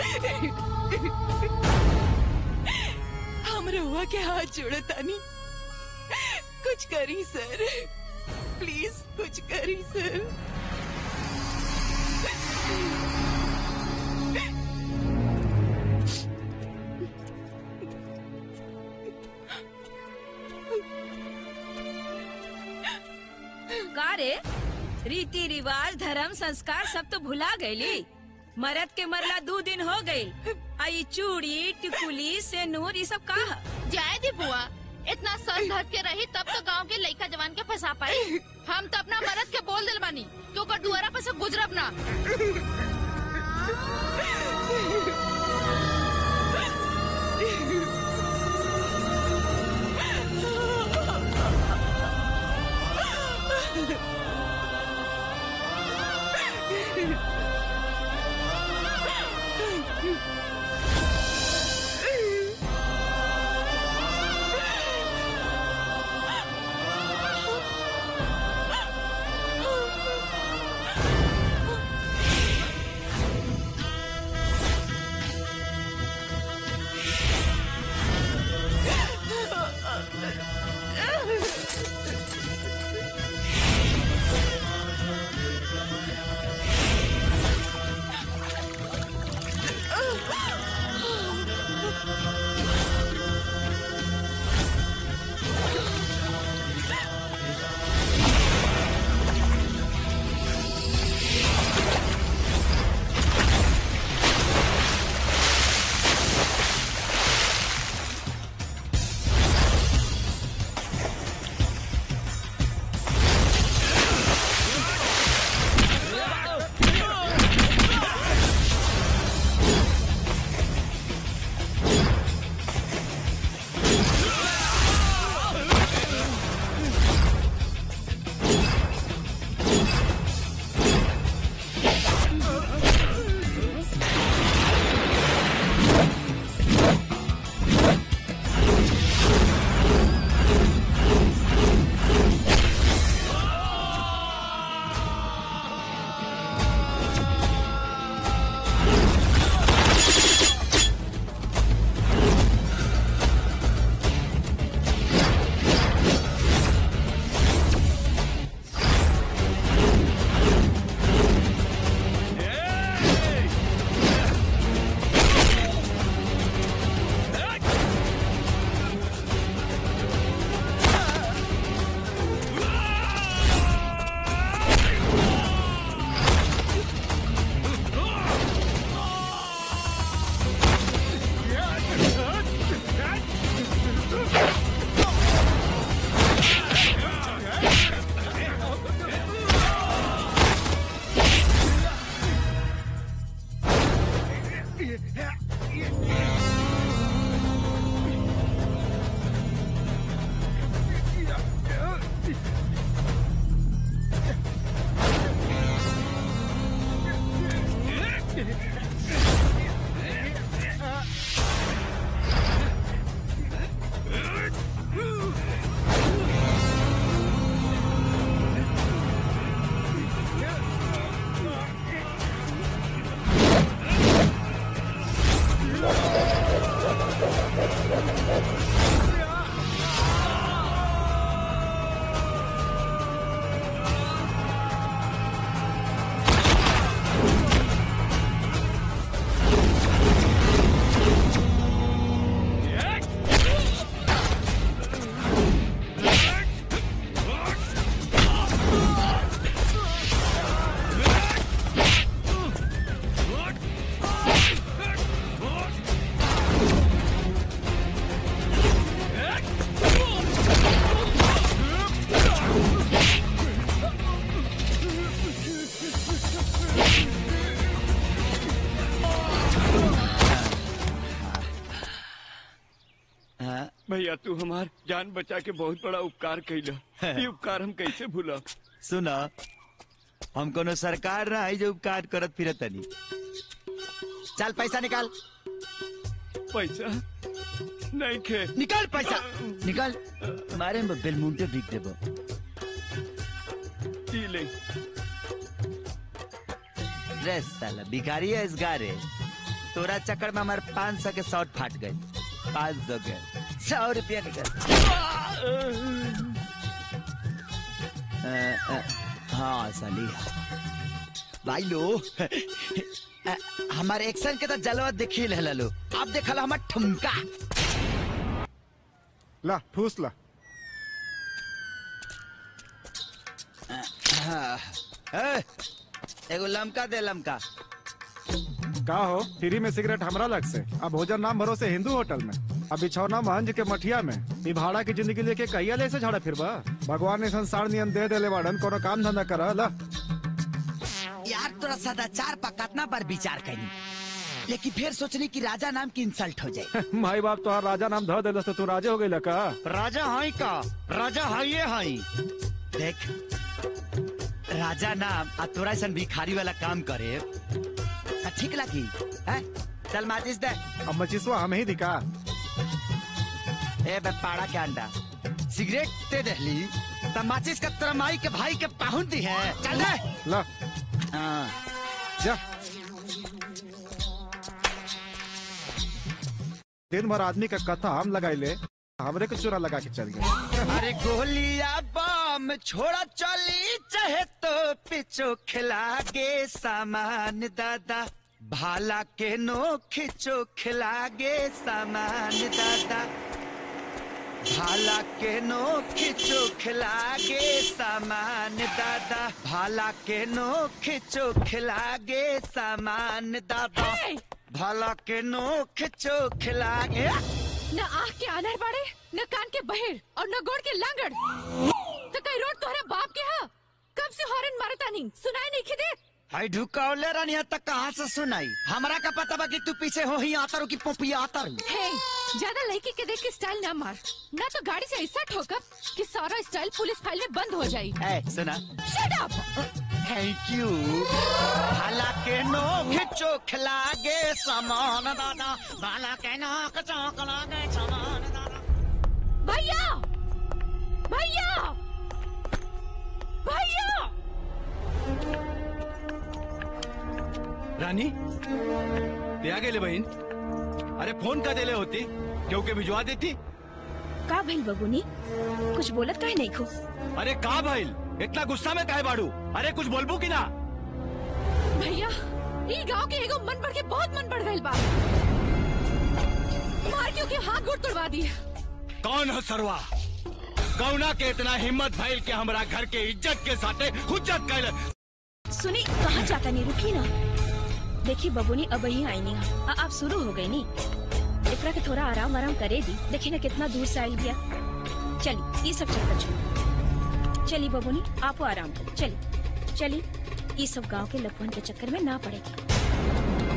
हम रहुआ के हाथ जोड़े तानी कुछ करी सर प्लीज कुछ करी सर का रे रीति रिवाज धर्म संस्कार सब तो भुला गईली मरद के मरला दो दिन हो गई आई चूड़ी टिकुली सेनूर ये सब का जाए दी बुआ इतना सर धर के रही तब तो गांव के लड़का जवान के फंसा पाई हम तो अपना मरद के बोल दिल बानी कि ओकर दुआरा पे से गुजरब ना भैया तू हमार जान बचा के बहुत बड़ा उपकार कैला ये उपकार हम कैसे भूला सुना हम कोनो सरकार ना है जो उपकार करत फिरत तनी चल पैसा निकाल पैसा नहीं खे निकाल पैसा निकाल मारे में बेलमुंटे बिक देबो ई ले रे साला भिखारी है इस गारे तोरा चक्कर में हमारे पाँच सौ के शॉर्ट फाट गए पाँच सौ के सौ रुपया निकल अ, अ, हाँ साली भाई लो अ, हमारे एक्शन के तो जलवा देखी ले लो अब देखल हमार ठुमका ला ठूस ला हाँ, ए, एगो लमका दे लमका का हो फ्री में सिगरेट हमरा लग से अब भोजन नाम भरोसे हिंदू होटल में अब बिछौना महंज के मठिया में ई भाड़ा की जिंदगी लेके कहिया ले से झाड़ा फिरबा भगवान ने संसार नियम दे देले बाड़न कोनो काम धंधा कर ला यार तोरा सदाचार पर कितना बार विचार करी लेकिन फिर सोचनी कि राजा नाम की इंसल्ट हो जाए माई बाप तो राजा नाम ध देलस तो तू राजे हो गई का राजा हाई का राजा हाई हाई देख राजा नाम आ तोरा ऐसा भिखारी वाला काम करे आ ठीक लगी हैं? चल माचिस दे अब मचिसवा हम ही दिखा ए बे पाड़ा के अंडा सिगरेट दे दहली त माचिस का तोरा माई के भाई के पाहुन दी है चल दे ला हाँ जा दिन भर आदमी का कथा हम लगाई ले हमरे को चोरा लगा के चल गए अरे गोलिया बम छोड़ा चली चाहे तो पिछो खिला गे सामान दादा भाला के नो खिचो खिला गे सामान दादा भाला के नो खिचो खिला गे सामान दादा भाला के नो खिचो खिला गे सामान दादा भाला के नो खिचो खिला गे न आँख के अनर बाड़े न कान के बहेर और न गोड़ के लांगड़ तो कई रोड तोहरा बाप के हा कब से हॉर्न मारता नहीं सुनाई नहीं खिदे हाय ढुकावले रानी तक कहाँ से सुनाई हमरा का पता बा कि तू पीछे हो ही आता रू की पोपिया आता रू हे ज्यादा लड़की के देख के स्टाइल ना मार ना तो गाड़ी से ऐसा ठोकर कि सारा स्टाइल पुलिस फाइल में बंद हो जाए ए सुना शट अप थैंक यू भाला के नो खिचो खिलागे सामान दादा भाला के नो खिचो खिलागे सामान दादा भैया भैया भैया रानी ते आ गेले बहीण अरे फोन का देले होती क्योंकि भिजवा देती का भइल बबुनी कुछ बोलत काहे नहीं खो अरे का भइल इतना गुस्सा में काहे बाड़ू अरे कुछ बोलबू की ना भैया ई गांव के एगो मन बढ़ के बहुत मन बढ़ गइल बा मार क्यों के हाथ गोड़ तोड़वा दिए कौन हो सरवा कौना के इतना हिम्मत भइल के हमरा घर के इज्जत के साथे हुज्जत कैल सुनी कहाँ जाता नहीं रुकी ना देखी बबुनी अब ही आई नहीं आ, अब शुरू हो गई नी एकरा के थोड़ा आराम आराम करे दी देखी ना कितना दूर से आयल गया चली ये सब चक्कर छोड़ चली बबुनी आपो आराम करो चली चली ये सब गांव के लपवन के चक्कर में ना पड़ेगी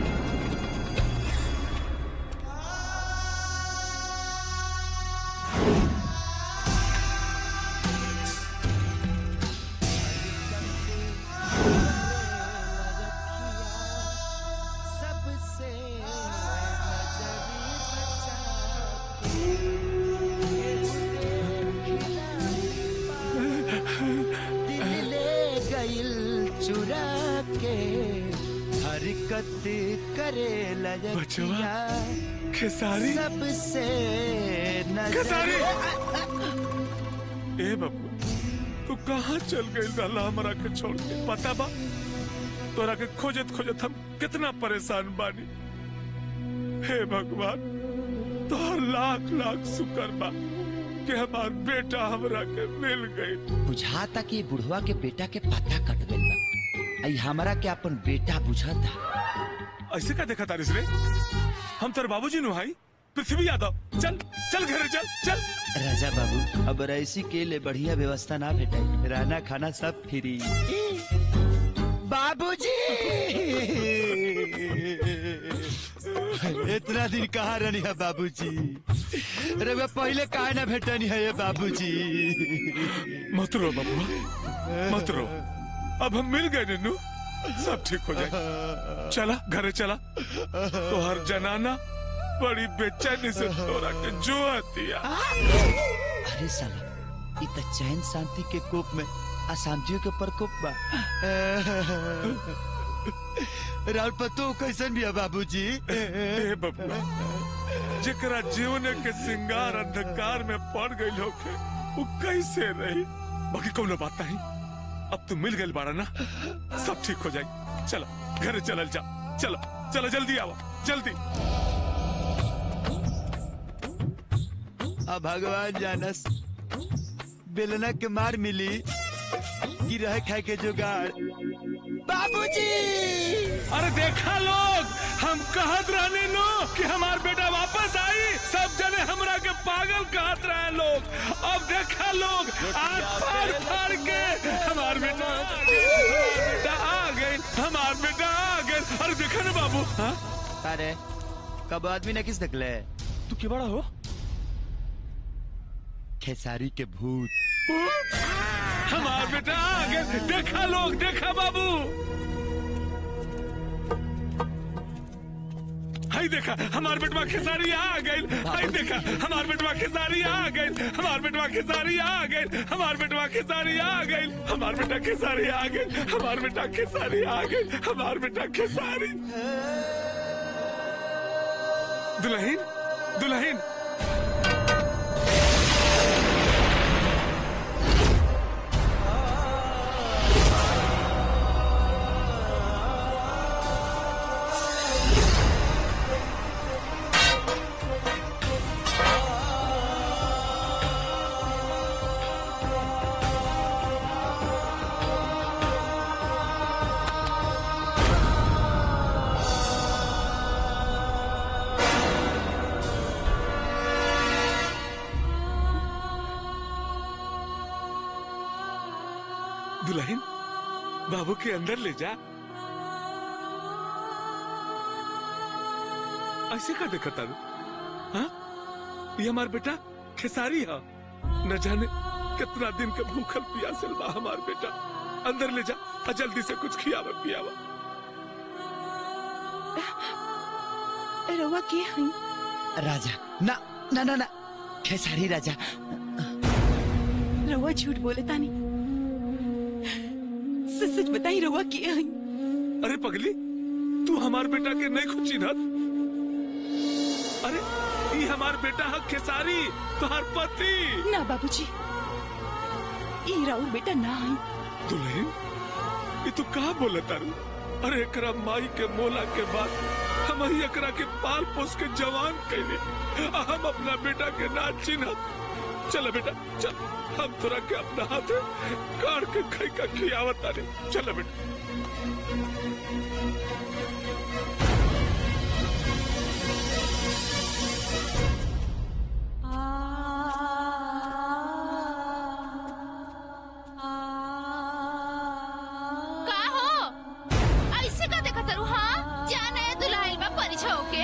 सबसे दिल ले गइल चुरा के हरकत करे लजकिया खेसारी सबसे नजर खेसारी ए बबू तू कहाँ चल गई लाला हमरा के छोड़ के पता बा तोरा के खोजत खोजत हम कितना परेशान बानी हे भगवान तोहर लाख लाख शुक्र बा कि हमार बेटा हमरा के मिल गई बुझाता कि बुढ़वा के बेटा के पता कट गइल बा आई हमरा के अपन बेटा बुझाता ऐसे का देखा तारिस रे हम तेरे बाबूजी नु भाई पृथ्वी यादव चल चल घरे चल चल राजा बाबू अब रईसी के लिए बढ़िया व्यवस्था ना भेटाई रहना खाना सब फ्री बाबूजी इतना दिन कहाँ रहनी है बाबूजी रउआ पहले काहे ना भेटनी है ये बाबूजी मत रो बबुआ मत रो अब हम मिल गए नन्नू सब ठीक हो जाए चला घरे चला तो हर जनाना बड़ी बेचैनी से तोरा के जो दिया अरे साला इ त चैन शांति के कोप में अशांतियों के प्रकोप बा राउर पतो कैसन भी है बाबूजी ए बबुआ जेकरा जीवन के सिंगार अंधकार में पड़ गई होके वो कैसे रही बाकी कोनो बात नहीं अब तू मिल गई बाड़ा ना सब ठीक हो जाए चलो घर चलल जा चलो चलो जल्दी आओ जल्दी अब भगवान जानस बेलना के मार मिली कि रह खाए के जुगाड़ बाबूजी अरे देखा लोग हम कहत रहने लो कि हमार बेटा वापस आई सब जने हमरा के पागल कहत रहे लोग अब देखा लोग आज फाड़ फाड़ के हमार बेटा हमार बेटा आ गए हमार बेटा आ गए अरे देखा ना बाबू हाँ? अरे कब आदमी ने किस निकले तू के बड़ा हो खेसारी के भूत हमार बेटा आ गए देखा लोग देखा बाबू हाय देखा हमार बेटवा खेसारी आ गए हाय देखा हमार बेटवा खेसारी आ गए हमार बेटवा खेसारी आ गए हमार बेटवा खेसारी आ गए हमार बेटा खेसारी आ गए हमार बेटा खेसारी आ गए हमार बेटा खेसारी दुल्हन दुल्हन दुल्हन बाबू के अंदर ले जा ऐसे का देखा तारू हाँ ये हमार बेटा खेसारी है न जाने कितना दिन का भूखल प्यासल बा हमार बेटा अंदर ले जा और जल्दी से कुछ खियावा पियावा रवा के हई राजा ना ना ना ना खेसारी राजा रवा झूठ बोले तानी सच सच बताई रवा के हई अरे पगली तू हमार बेटा के नहीं खुची ना अरे ये हमार बेटा है खेसारी तुम्हार पति ना बाबूजी ई राउर बेटा ना हई दुल्हन ये तू कहा बोले तारू अरे एकरा माई के मोला के बाद हम ही एकरा के पाल पोस के जवान कैले आ हम अपना बेटा के ना चिन्हत चल बेटा चल हम तोरा के अपना हाथ काट के खाई का खियावत तारे चल बेटा का हो ऐसे का देखा तरू हाँ जाना है दुल्हाइल बा परिछा होके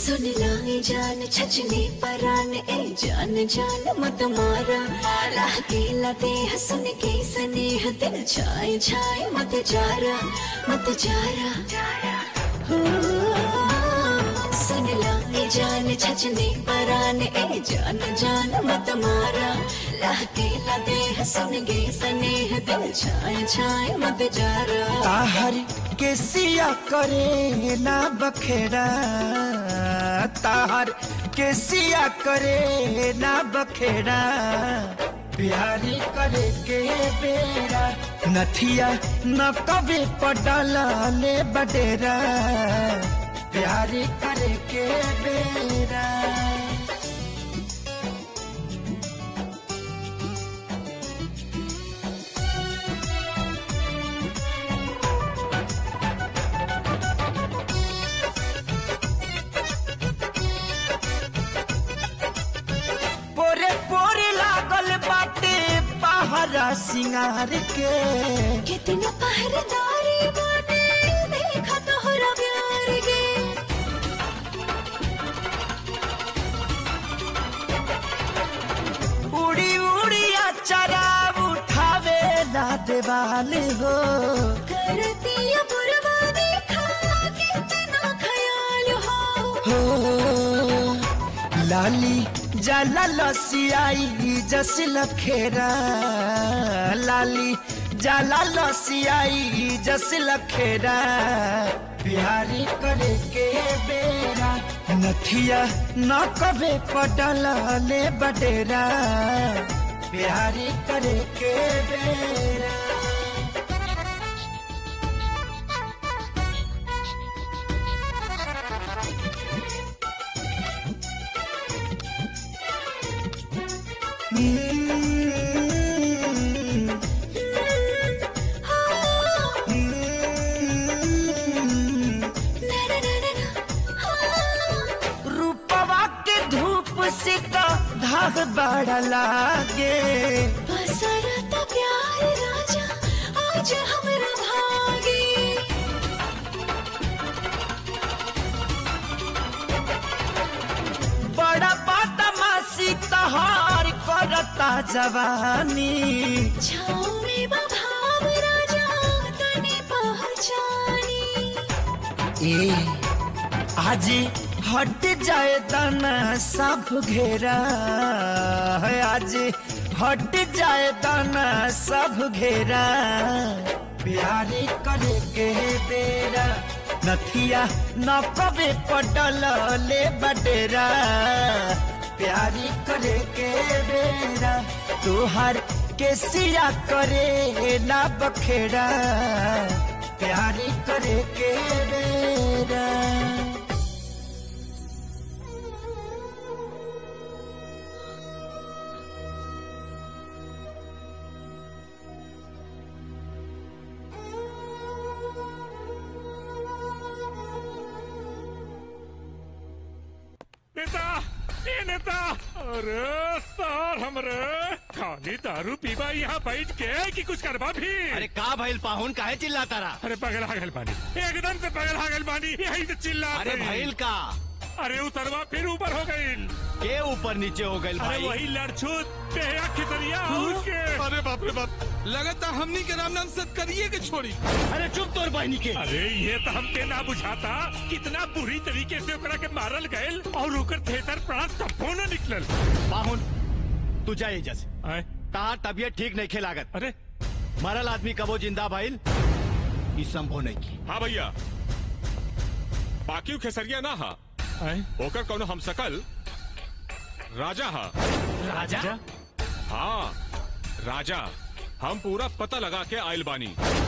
सुन लाए जान छचने परान ए जान जान मत मारा राह केला दे हसन के स्नेह दिल छाए छाए मत जारा मत जारा हो, सुन लाए जान छचने परान ए जान जान मत मारा राह केला दे हसन के स्नेह दिल छाए छाए मत जारा ताहर के सिया करे ना बखेड़ा ताहर के सिया करे ना बखेड़ा बिहारी करे के बेरा नथिया न कभी पडला ले बडेरा बिहारी करे के बेरा पोरे पोरे लागल बाटे पहरा सिंगार के कितना पहरेदारी बाटे देखा तोहरा प्यार गे उड़ी उड़ी अचरा उठावे ना देवाल हो करती बुरवा देखा कितना ख्याल हो हो लाली जाला लसियाई जस लखेरा लाली जाला लसियाई जस लखेरा बिहारी करे के बेरा नथिया न कबे पटला ले बडेरा बिहारी करे के बेरा रूपवा के धूप से तो धाग बड़ा लागे बसरत प्यार राजा आज हमरा भागे बड़ा बदमाशी तहार करता जवानी छाँव में बभाव राजा तने पहचानी ए आज हट जाए दाना सब घेरा है आज हट जाए दाना सब घेरा बिहारी करे के बेरा नथिया न कबे पटल ले बडेरा प्यारी करे के बेरा तुहार के सिया करे ना बखेड़ा प्यारी करे के बेरा नेता ए नेता अरे सर हमरे खाली दारू पीबा यहाँ बैठ के कि कुछ करबा भी अरे का भइल पाहुन काहे चिल्लाता रहा अरे पगल हागल बानी एकदम से पगल हागल बानी यही से चिल्ला अरे भइल का अरे उतरवा फिर ऊपर हो गई के ऊपर नीचे हो गइल अरे भाई वही लड़छूत बेहया खितरिया उसके अरे बाप रे बाप लगता हमनी के राम नाम सत करिए के छोड़ी अरे चुप तोर बहनी के अरे ये तो हमके ना बुझाता कितना बुरी तरीके से ओकरा के मारल गयल और ओकर थिएटर प्राण तब्बो न निकलल पाहुन तू जा एजा से आए तार तबियत ठीक नहीं खे लागत अरे मरल आदमी कबो जिंदा भइल ई संभव नहीं की हाँ भैया बाकी खेसरिया ना हा ओकर कौनो हम सकल राजा हा राजा हाँ राजा हम पूरा पता लगा के आयल बानी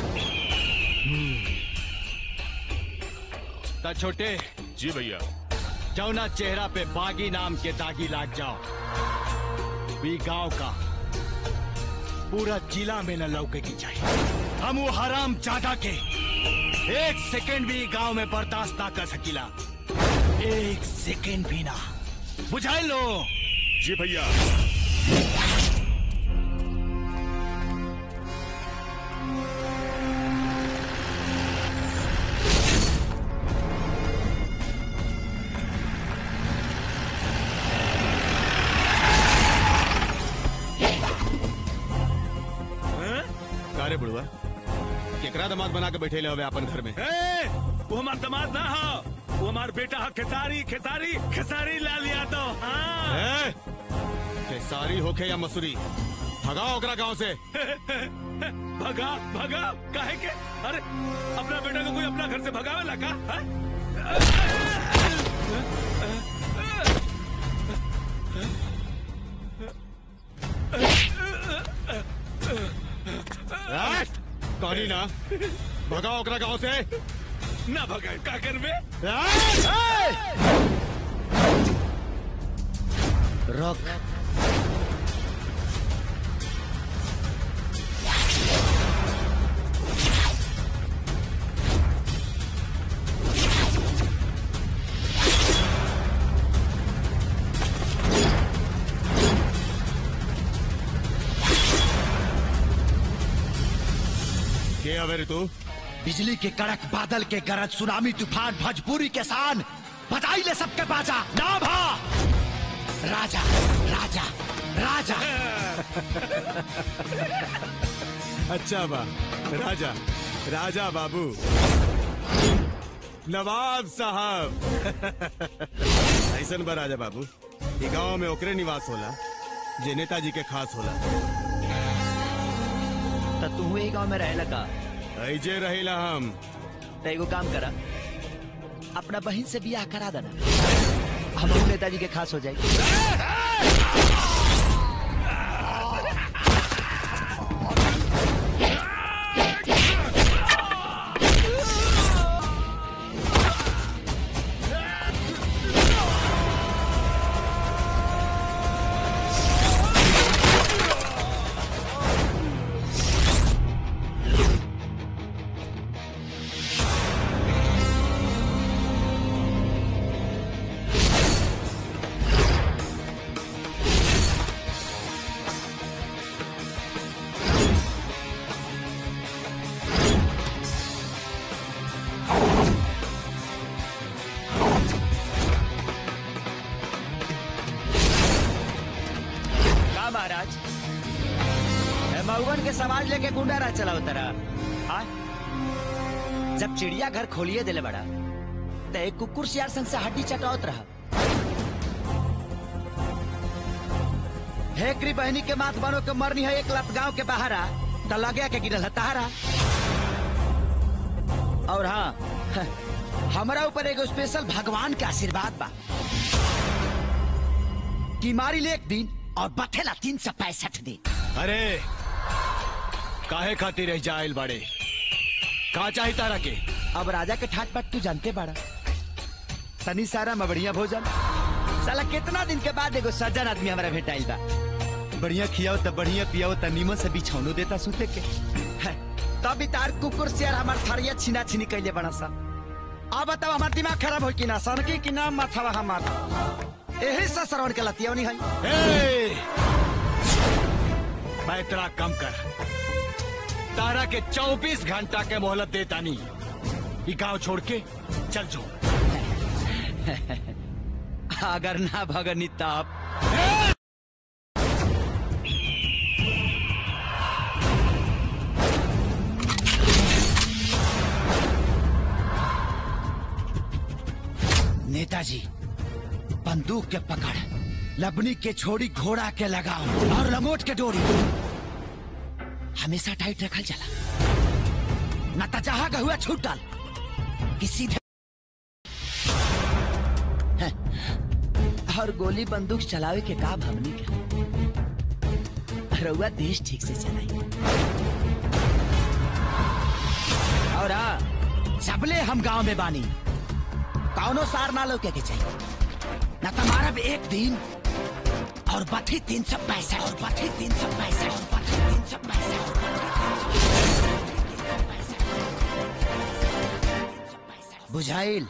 ता छोटे जी भैया जौना चेहरा पे बागी नाम के दागी लाग जाओ भी गांव का पूरा जिला में न लौके की चाहिए हम वो हराम चाटा के एक सेकंड भी गांव में बर्दाश्त ना कर सकीला एक सेकंड भी ना बुझाई लो जी भैया बड़ुआ केकरा दामाद बना के बैठे हवे अपन घर में ए, वो हमार दामाद ना हो वो हमार बेटा है खेसारी खेसारी खेसारी लाल यादव हाँ ए, खेसारी होके या मसूरी भगाओ ओकरा गांव से भगा भगा काहे के अरे अपना बेटा को कोई अपना घर से भगावे लगा हाँ? ए, कहानी ना भगाओ ओकरा गांव से ना भगा का करबे रोक के हवे रे तू बिजली के कड़क बादल के गरज सुनामी तूफान भोजपुरी के शान बधाई ले सबके बाजा ना भा राजा राजा राजा अच्छा बा राजा राजा बाबू नवाब साहब ऐसन बा राजा बाबू ई गांव में ओकरे निवास होला जे नेताजी के खास होला तो तू ही गांव में रहे लगा ऐजे रहिला हम तो एगो काम करा अपना बहन से बियाह करा देना हम नेताजी के खास हो जाएगी का महाराज ए, मऊगन के समाज लेके गुंडा राज चलाओ तरा हाँ? जब चिड़िया घर खोलिए दिले बड़ा तो एक कुकुर सियार संग से हड्डी चटावत रहा हेकरी बहनी के माथ बनो के मरनी है एक लत गांव के बाहर आ तो लगे के गिरल है तहारा और हाँ हमारा ऊपर एगो स्पेशल भगवान के आशीर्वाद बा कि मारी ले एक दिन और बथेला तीन सौ पैंसठ दिन अरे काहे खातिर रह जाइल बाड़े का चाही तारा के अब राजा के ठाट बाट तू जानते बाड़ा तनी सारा में बढ़िया भोजन साला कितना दिन के बाद एगो सज्जन आदमी हमारा भेटाइल बा बढ़िया खियाओ त बढ़िया पियाओ त नीमन से बिछौनो देता सुते के है, तब भी तार कुकुर शेर हमार थारिया छीना छीनी कैले बड़ा सा अब बताओ हमार दिमाग खराब हो कि ना सनकी कि ना माथावा हमार यही से श्रवण के लतियौनी है ए! पैतरा कम कर तारा के 24 घंटा के मोहलत देता नहीं ये गांव छोड़ के चल जो अगर ना भगनी तब नेताजी बंदूक के पकड़ लबनी के छोड़ी घोड़ा के लगाओ और लंगोट के डोरी हमेशा टाइट रखल चला न तो जहां का हुआ छूट डाल कि सीधे हैं, और गोली बंदूक चलावे के काम हमनी के रउआ देश ठीक से चलाई और हाँ सबले हम गांव में बानी कौनो सार ना लोके के चाहिए न तुम्हारा भी एक दिन और बथी तीन सौ पैसा और बथी तीन सौ पैसा और बथी तीन सौ पैसा और बथी तीन सौ पैसा। बुझाइल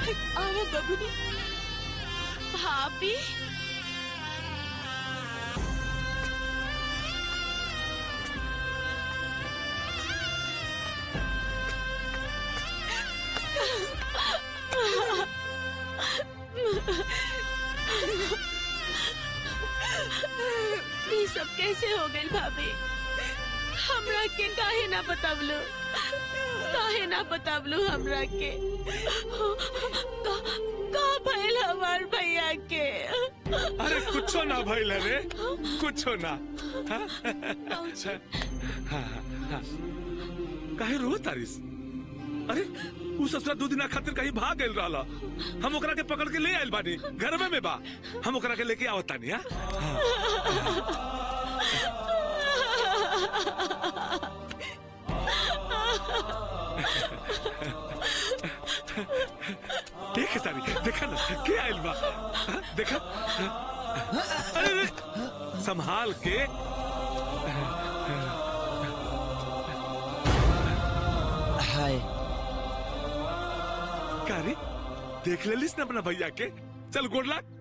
आओ बबुनी भाभी ये सब कैसे हो गई भाभी हमरा के काहे ना बतावलो काहे ना बतावलो हमरा के का का भइल हमार भैया के अरे कुछो ना भइल रे कुछो ना हाँ? हाँ, हाँ। काहे रो तारिस अरे उ ससुरा दू दिना खातिर कहीं भाग गइल रहला हम ओकरा के पकड़ के ले आइल बानी घर में में बा हम ओकरा के लेके आवत तानी हां देख सारी देखा ना के आइल बा हाँ, देखा अरे अरे, संभाल के हाय का रे देख लेलिस ना अपना भैया के चल गोड़ लाग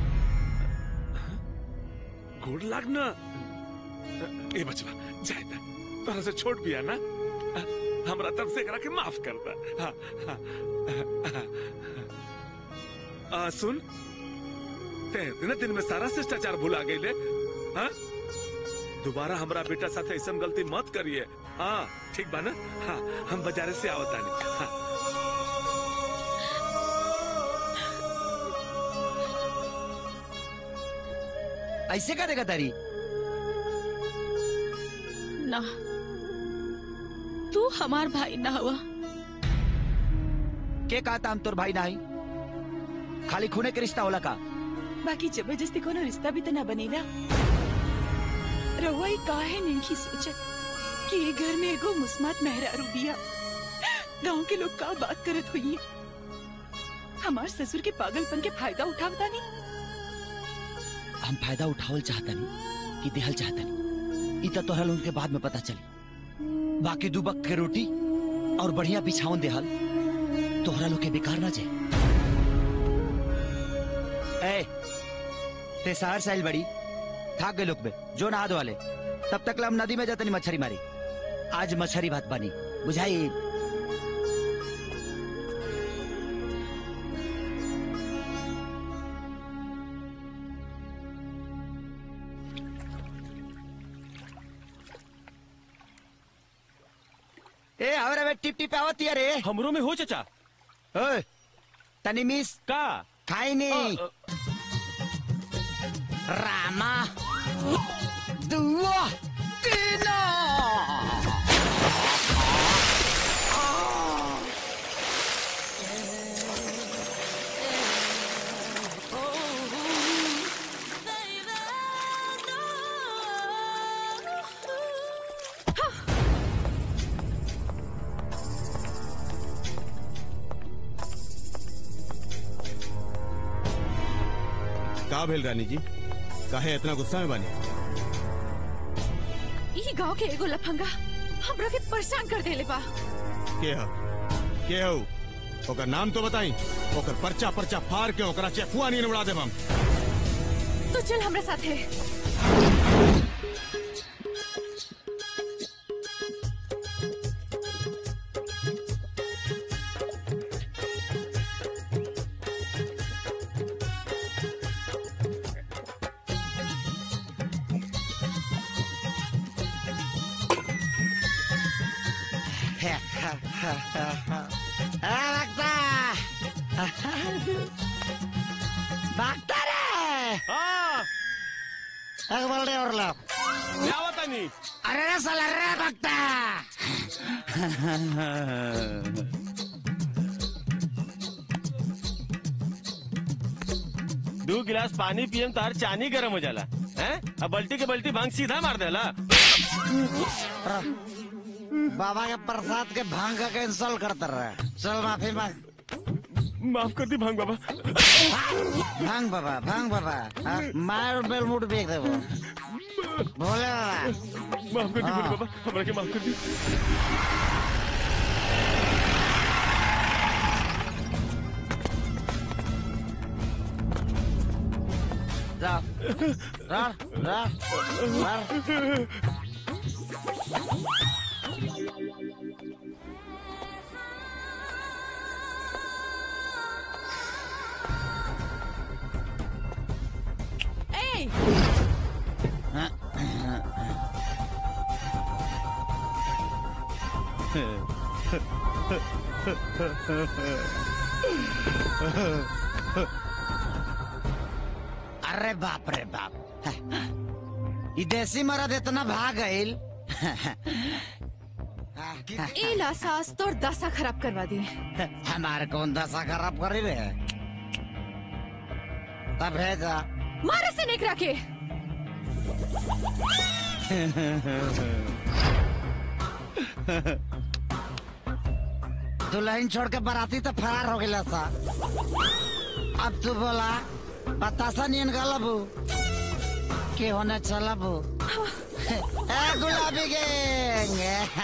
गोड़ लाग ना ए बचवा जाए ना तोरा से छोट भी है ना हमरा तरफ से एकरा के माफ कर दा हाँ, हाँ, हाँ, आ, सुन ते दिन दिन में सारा शिष्टाचार भुला गईले हाँ दोबारा हमरा बेटा साथ ऐसा गलती मत करिए हाँ ठीक बा ना हाँ हम बाजारे से आवतानी हाँ ऐसे का देगा तारी ना तू हमार भाई ना हुआ के कहता हम तोर भाई नाही खाली खूने के रिश्ता होला का बाकी जबरदस्ती कोनो रिश्ता भी तो ना बनेला रहुआ ई काहे नहीं की सोचत कि ये घर में एगो मुस्मात मेहरारू बिया गांव के लोग का बात करत हुई हमार ससुर के पागलपन के फायदा उठावता नहीं हम फायदा उठावल चाहतनी कि देहल चाहतनी इ त तोहरा लोगन के बाद में पता चली बाकी दू बक के रोटी और बढ़िया बिछावन देहल तोहरा लोग के बेकार ना जाए ए ते शहर से आइल बड़ी थाक गए लोग बे जो नहा धो वाले तब तक ला हम नदी में जातनी मछली मारी आज मछली भात बनी बुझाई ए हमरा में टिप टिप आवत है रे हमरो में हो चचा ओए तनी मिस का खाई नहीं रामा दुआ तीना का भेल रानी जी काहे इतना गुस्सा में बानी ई गांव के एगो लफंगा हमरा के परेशान कर देले बा के ह के हो ओकर नाम तो बताई ओकर पर्चा पर्चा फाड़ के ओकरा चेफुआ नहीं उड़ा देब हम तो चल हमरा साथे भागता रे एक बोल रे और लो क्या बता नहीं अरे रे साला रे भागता दो गिलास पानी पियम तार चानी गरम हो जाला हैं अब बल्टी के बल्टी भांग सीधा मार देला बाबा के प्रसाद के भांग का कैंसल करता रहे चल माफी मांग माफ कर दी भांग बाबा भांग बाबा भांग बाबा हाँ, मार बेल मुट बेच दे वो भोले बाबा माफ कर दी हाँ। भोले बाबा हमरा के माफ कर दी रड़ रड़ रड़ ए अरे बाप रे बाप ई देसी मरद इतना भाग गईल ए ला सास तोर दशा खराब करवा दी हमारे कौन दशा खराब करी रे तब भेजा मारे से निकरा के दुल्हन छोड़ के बराती तो फरार हो गया सा अब तू बोला बतासा नियन गलबू के होने चलबू ए गुलाबी गैंग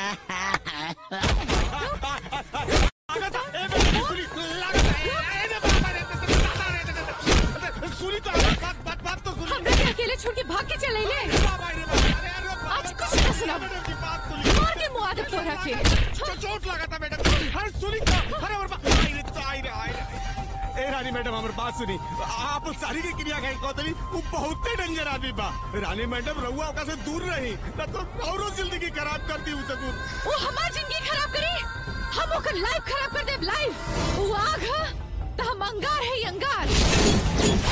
सुनी तो बात बात बात तो सुनी हमरा के अकेले छोड़ के भाग के चले ले आज कुछ ना सुना मार के मुआ दे तोरा के चोट लगा था मैडम अरे सुनी तो अरे और बात आई रे तो आई रे आई रे ए रानी मैडम हमारी बात सुनी आप सारी की क्रिया कही कहतली वो बहुत डेंजर आदमी बा रानी मैडम रहुआ ओका से दूर रही ना तो औरो जिंदगी खराब कर दी उसे दूर वो हमार जिंदगी खराब करी हम ओकर लाइफ खराब कर देब लाइफ वो आग ह त हम अंगार है अंगार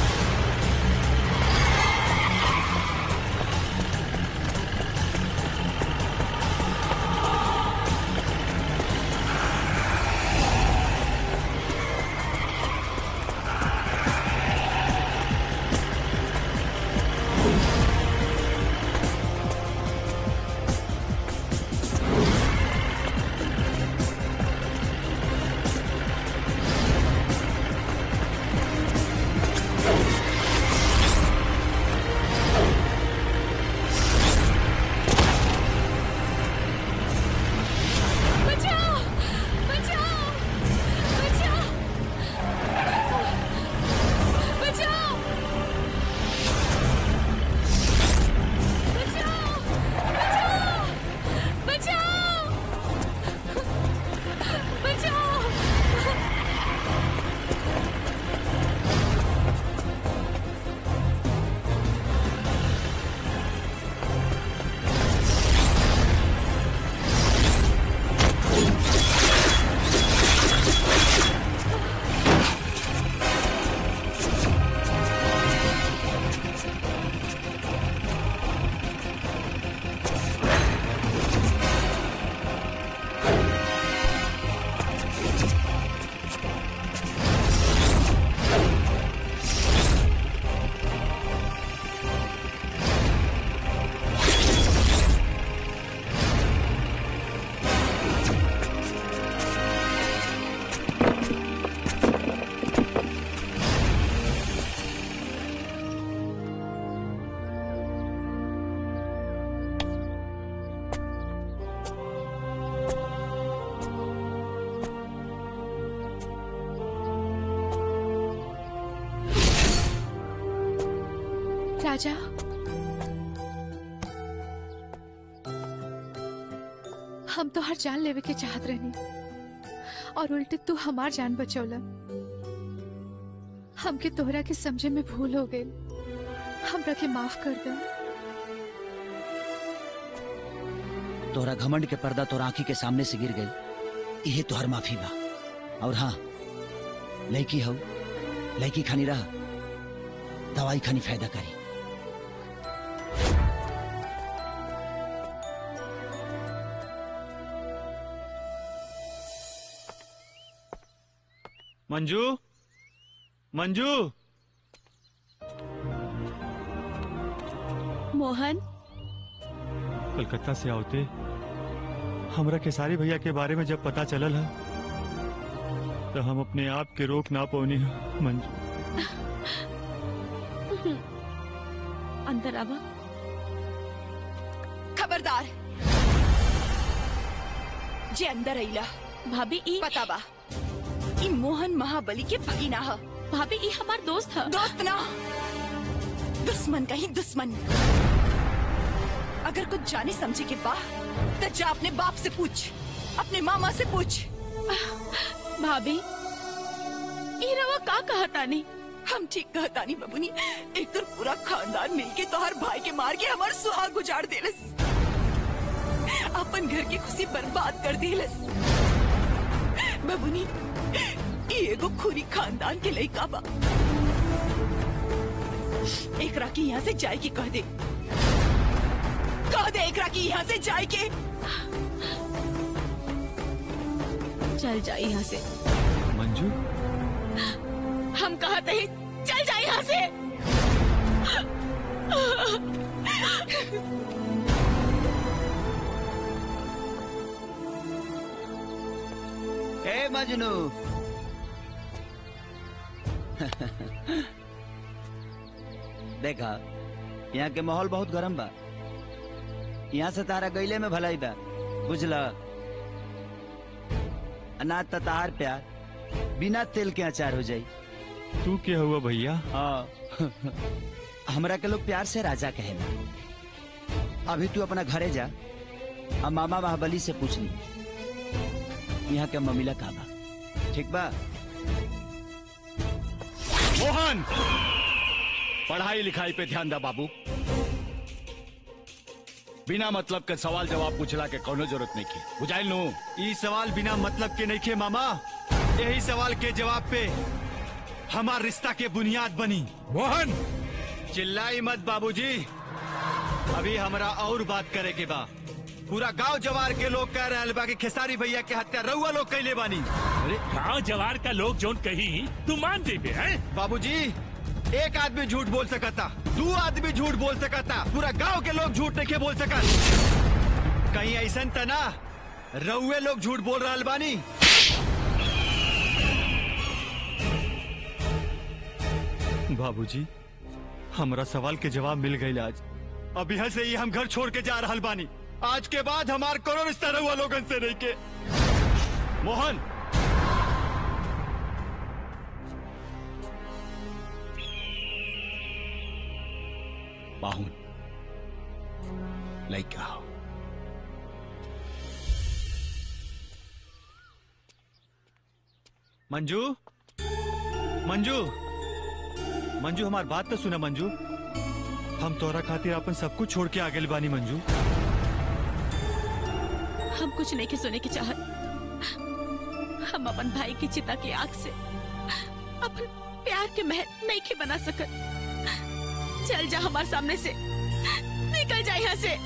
बचाओ बचाओ बचाओ बचाओ बचाओ बचाओ बचाओ बचाओ राजा हम तो हर जान लेवे के चाहत रहनी और उल्टे तू हमार जान बचौला हमके तोहरा के समझे में भूल हो गई हमरा के माफ कर दे तोहरा घमंड के पर्दा तोरा आंखी के सामने से गिर गई यही तोहर माफी बा और हाँ लड़की हो लड़की खानी रहा दवाई खानी फायदा करी मंजू मंजू मोहन कलकत्ता से आवते हमरा केसारी भैया के बारे में जब पता चलल है तो हम अपने आप के रोक ना पौनी है मंजू अंदर आवा खबरदार जे अंदर अइला भाभी ई पता बा ई मोहन महाबली के भगीना ह भाभी ई हमार दोस्त ह दोस्त ना दुश्मन का ही दुश्मन अगर कुछ जाने समझे के बा तो जा अपने बाप से पूछ अपने मामा से पूछ भाभी ई रवा का कहतानी हम ठीक कहतानी बबुनी एक तो पूरा खानदान मिलके तो हर भाई के मार के हमार सुहाग गुजार देलस अपन घर की खुशी बर्बाद कर देलस बबुनी ई एगो खुरी खानदान के लइका बा एकरा की यहाँ से जाए की कह दे कह दे एकरा की यहाँ से जाए के चल जा यहाँ से मंजू हम कहते हैं चल जा यहाँ से ए मजनू देखा यहाँ के माहौल बहुत गरम बा यहाँ से तारा गईले में भलाई बा बुझला अनाज त तार प्यार बिना तेल के अचार हो जाई तू क्या हुआ भैया हाँ हमरा के लोग प्यार से राजा कहे अभी तू अपना घरे जा आ मामा महाबली से पूछ ली यहाँ के ममिला का बा ठीक बा मोहन पढ़ाई लिखाई पे ध्यान दा बाबू बिना मतलब के सवाल जवाब पूछला के कोनो जरूरत नहीं की बुझाइल नु ई सवाल बिना मतलब के नहीं खे मामा यही सवाल के जवाब पे हमार रिश्ता के बुनियाद बनी मोहन चिल्लाई मत बाबूजी अभी हमरा और बात करे के बा पूरा गांव जवार के लोग कह रहे बा कि खेसारी भैया के हत्या रउआ लोग कैले बानी अरे गांव जवार का लोग जोन कही तू मान जेबे हैं बाबूजी एक आदमी झूठ बोल सकता दो आदमी झूठ बोल सकता पूरा गांव के लोग झूठ नहीं बोल सकत कहीं ऐसा त ना रउए लोग झूठ बोल रहा बानी बाबूजी हमरा सवाल के जवाब मिल गई आज अब यहाँ से ही हम घर छोड़ के जा रहा बानी आज के बाद हमार कोनो रिश्ता रहुआ लोगन से नहीं के मोहन बाहुन लइका हो मंजू मंजू मंजू हमार बात तो सुना मंजू हम तोरा खातिर अपन सब कुछ छोड़ के आगे बानी मंजू हम कुछ नहीं के सुने की चाहत हम अपन भाई की चिता की आग से अपन प्यार के महल नहीं के बना सकत चल जा हमारे सामने से निकल जा यहाँ से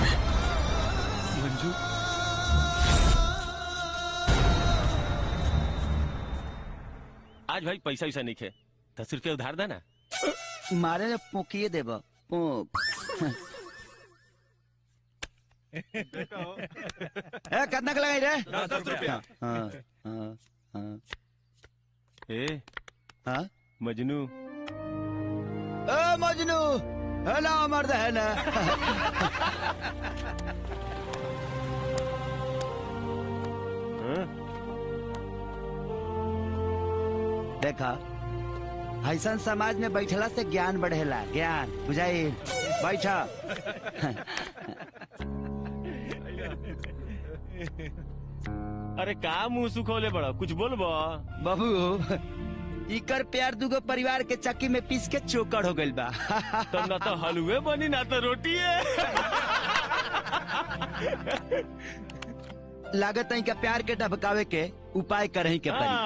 मंजू आज भाई पैसा वैसा नहीं खे दस रुपया उधार देना मारे ने पोकिए देब पोक ए कितना के लगाई रे दस रुपया। हाँ हाँ हाँ ए हाँ मजनू ए मजनू है ना मर्द है ना देखा ऐसा समाज में बैठला से ज्ञान बढ़ेला ज्ञान बुझाई बैठा अरे का मुंह सुखोले बड़ा कुछ बोलबो बाबू इकर प्यार दुगो परिवार के चक्की में पीस के चोकर हो गइल बा तब ना तो हलवे बनी ना तो रोटी है लागत है का प्यार के ढबकावे के उपाय करही के पड़ी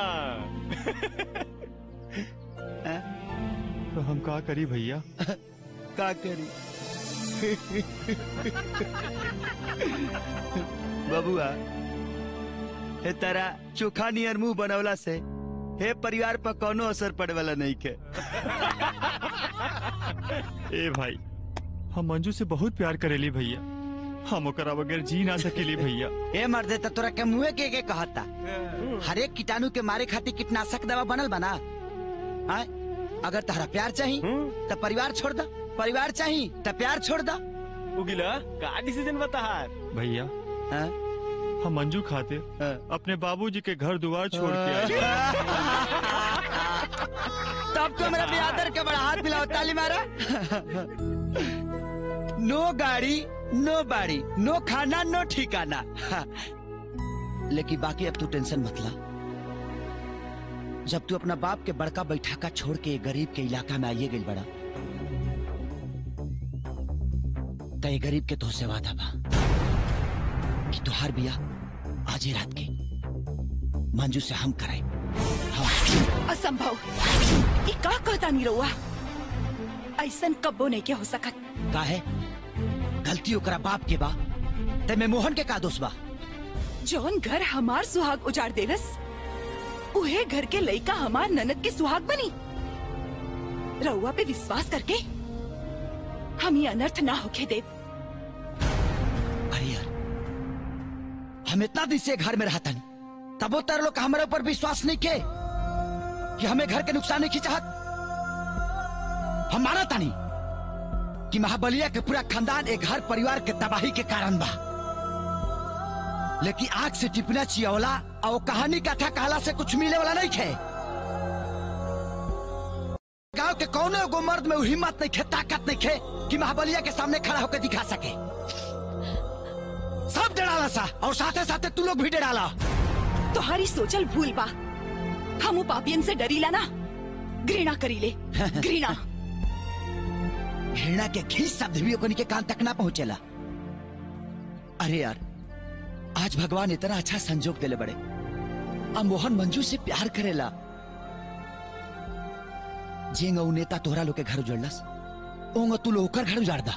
तो हम का करी भैया का करी बबुआ हे तारा चोखा नियर मुंह बनवला से हे परिवार पर कोनो असर पड़े वाला नहीं के ए भाई हम मंजू से बहुत प्यार करेली भैया हम ओकरा बगैर जी ना सकेली भैया ए मर्दे त तोरा के मुंहे के के कहता हर एक कीटाणु के मारे खातिर कीटनाशक दवा बनल बना आय अगर तहरा प्यार चाही तो परिवार छोड़ दा परिवार चाही तो प्यार छोड़ दा उगिला का डिसीजन बता भैया हम मंजू खाते अपने बाबूजी के घर द्वार छोड़ के आए तब तो मेरा बियादर के बड़ा हाथ मिलाओ ताली मारा नो गाड़ी नो बाड़ी नो खाना नो ठिकाना लेकिन बाकी अब तू टेंशन मत ला जब तू अपना बाप के बड़का बैठाका छोड़ के गरीब के इलाका में आइए गई बड़ा तो ये गरीब के तो से वादा बा कि तुहार बिया आज ही रात के मंजू से हम कराए असंभव ये का कहता नहीं रहुआ ऐसन कब्बो नहीं के हो सकत का है गलती ओकरा बाप के बा ते में मोहन के का दोष बा जौन घर हमार सुहाग उजाड़ देलस उहे घर के लइका हमार ननद के सुहाग बनी रउआ पे विश्वास करके हम ये अनर्थ ना होके देव अरे यार हम इतना दिन से घर में रहता नहीं तबो तर लोग हमारे ऊपर विश्वास नहीं के कि हमें घर के नुकसान नहीं की चाहत हम माना तानी कि महाबलिया के पूरा खानदान एक घर परिवार के तबाही के कारण बा लेकिन आग से टिपना चियवला और कहानी कथा कहला से कुछ मिले वाला नहीं खे गांव के कौने एगो मर्द में वो हिम्मत नहीं खे ताकत नहीं खे कि महाबलिया के सामने खड़ा होकर दिखा सके सब डराला सा और साथे साथे तू लोग भी डराला तुम्हारी सोचल भूल बा हम उ पापियन से डरीला ना घृणा करीले घृणा घृणा के घी शब्द भी ओकनी के कान तक ना पहुंचेला अरे यार आज भगवान इतना अच्छा संजोग दिले बड़े अब मोहन मंजू से प्यार करेला जेंग ऊ नेता तोहरा लोग के घर उजड़लस ओंग तू लोग ओकर घर उजाड़ दा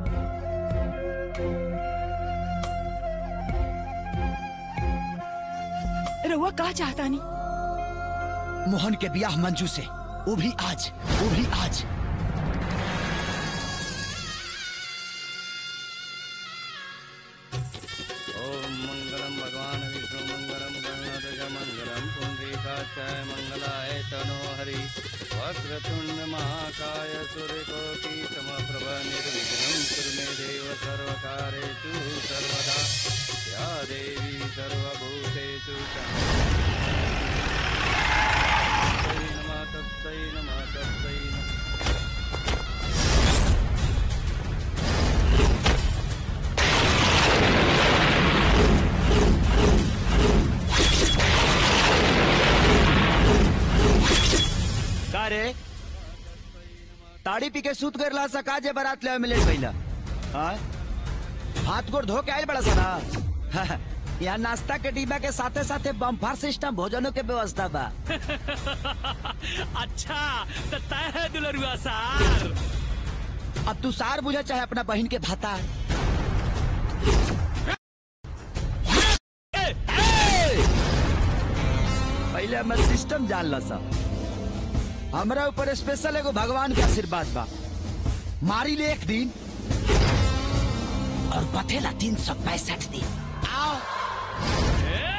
रउआ का चाहता नहीं मोहन के ब्याह मंजू से वो भी आज वो भी आज ओम मंगलम भगवान विष्णु मंगलम गणनाथ मंगलम पुंडरीकाक्षाय मंगलाय तनो हरि वक्रतुंड महाकाय सूर्यकोटि समप्रभ निर्विघ्नं कुरु मे देव सर्वकारेषु सर्वदा या देवी सर्वभूतेषु तस्मै नमः तस्मै नमः तस्मै नमः का रे ताड़ी पी के सूत कर ला सका जे बारात ले मिले भइला हाँ हाथ गोड़ धो के आयल बड़ा सारा यहाँ नाश्ता के डिब्बा के साथे साथे बम्फार सिस्टम भोजनों के व्यवस्था बा अच्छा तो तय है दुलरुआ सार अब तू सार बुझा चाहे अपना बहन के भाता पहले हमें सिस्टम जान ला सा हमरा ऊपर स्पेशल एगो भगवान के आशीर्वाद बा मारी ले एक दिन और बथेला तीन सौ पैंसठ दिन आओ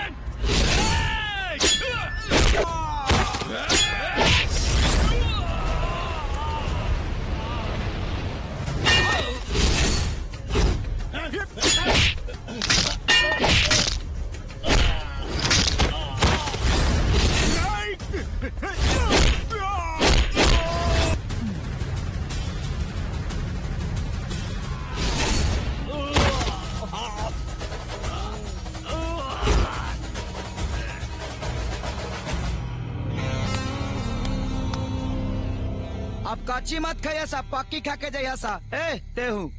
अब काची मत खाइया सा पक्की खा के जाइया सा ए ते हूँ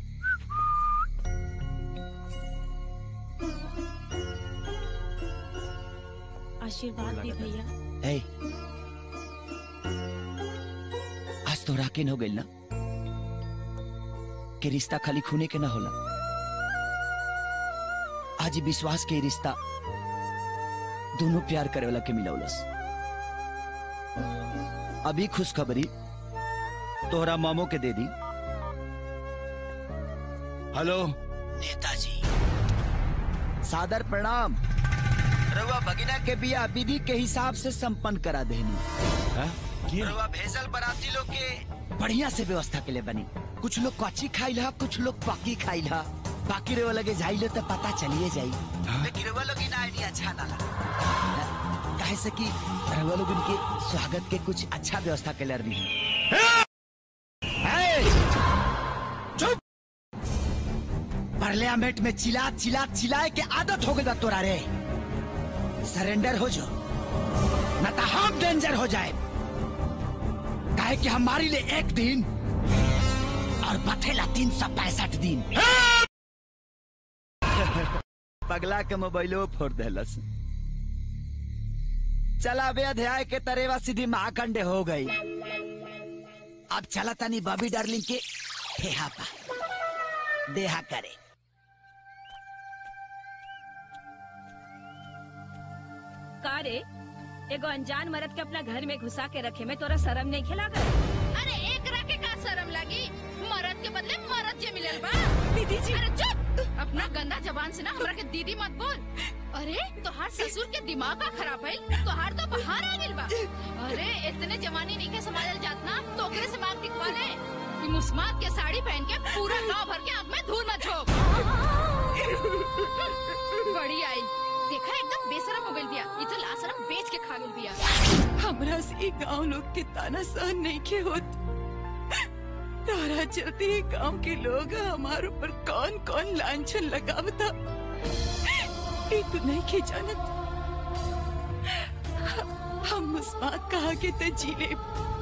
आशीर्वाद दी भैया ए आज तो राकिन हो गई ना कि रिश्ता खाली खूने के ना होला आज ही विश्वास के रिश्ता दोनों प्यार करे वाला के मिलौलस अभी खुशखबरी तोहरा मामो के दे दी हेलो नेताजी सादर प्रणाम रउआ भगिना के बिया विधि के हिसाब से संपन्न करा देनी रउआ भेजल बराती लोग के बढ़िया से व्यवस्था के लिए बनी कुछ लोग कच्ची खाइल हा कुछ लोग पक्की खाइल हा बाकी रउआ लगे जाइले तो पता चलिए जाई लेकिन रउआ लोग इन आइडिया अच्छा ना लगा काहे से कि रउआ लोग उनके स्वागत के कुछ अच्छा व्यवस्था कर रही चुप पार्लियामेंट में चिल्ला चिल्ला चिल्लाए के आदत हो गई बा तोरा रे सरेंडर हो जो न तो हम डेंजर हो जाए काहे कि हमारे लिए एक दिन और बथेला तीन सौ पैंसठ दिन पगला के मोबाइलो फोड़ देलस चला बे अध्याय के तरेवा सीधी महाखंडे हो गई अब चला तनी बॉबी डार्लिंग के ठेहा पा देहा करे का रे एगो अनजान मर्द के अपना घर में घुसा के रखे में तोरा शर्म नहीं खिला कर अरे एक रखे का शर्म लगी मरद के बदले मरद जे मिलल बा दीदी जी अरे चुप अपना गंदा जबान से ना हमरा के दीदी मत बोल अरे तोहार ससुर के दिमाग का खराब है तोहार तो बाहर आ गेल बा अरे इतने जवानी नहीं के संभालल जात ना तो ओकरे से मांग टिकवा ले कि मुस्मात के साड़ी पहन के पूरा गांव भर के आंख में धूल मत झोंक बड़ी आई देखा एकदम बेशरम हो गइल बिया ये तो लाशरम बेच के खा गेल बिया हमरा से ई गांव लोग के ताना सहन नहीं के होत तारा चलते ही गांव के लोग हमारे ऊपर कौन कौन लांछन लगावता ये तो नहीं के जानत हम मुस्मात कहा के तो जी ले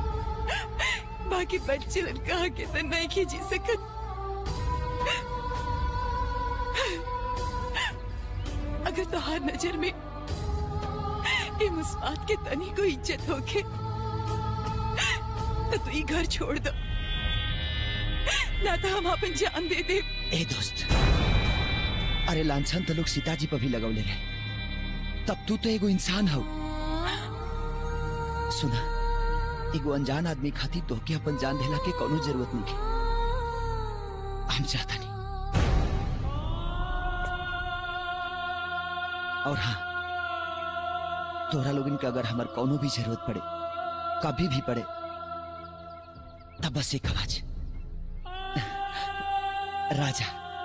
बाकी बच्चे कहा के तो नहीं के जी सकत अगर तोहार नजर में ये मुस्मात के तनी को इज्जत होके तो तू ये घर छोड़ दो ना तो हम अपन जान दे दे ए दोस्त अरे लांछन तो लोग सीताजी पर भी लगौले रहे तब तू तो एगो इंसान हो सुना एगो अनजान आदमी खातिर तोहके अपन जान देला के कोनो जरूरत नहीं है हम चाहता नहीं और हाँ तोरा लोगन के अगर हमार कोनो भी जरूरत पड़े कभी भी पड़े तब बस एक आवाज राजा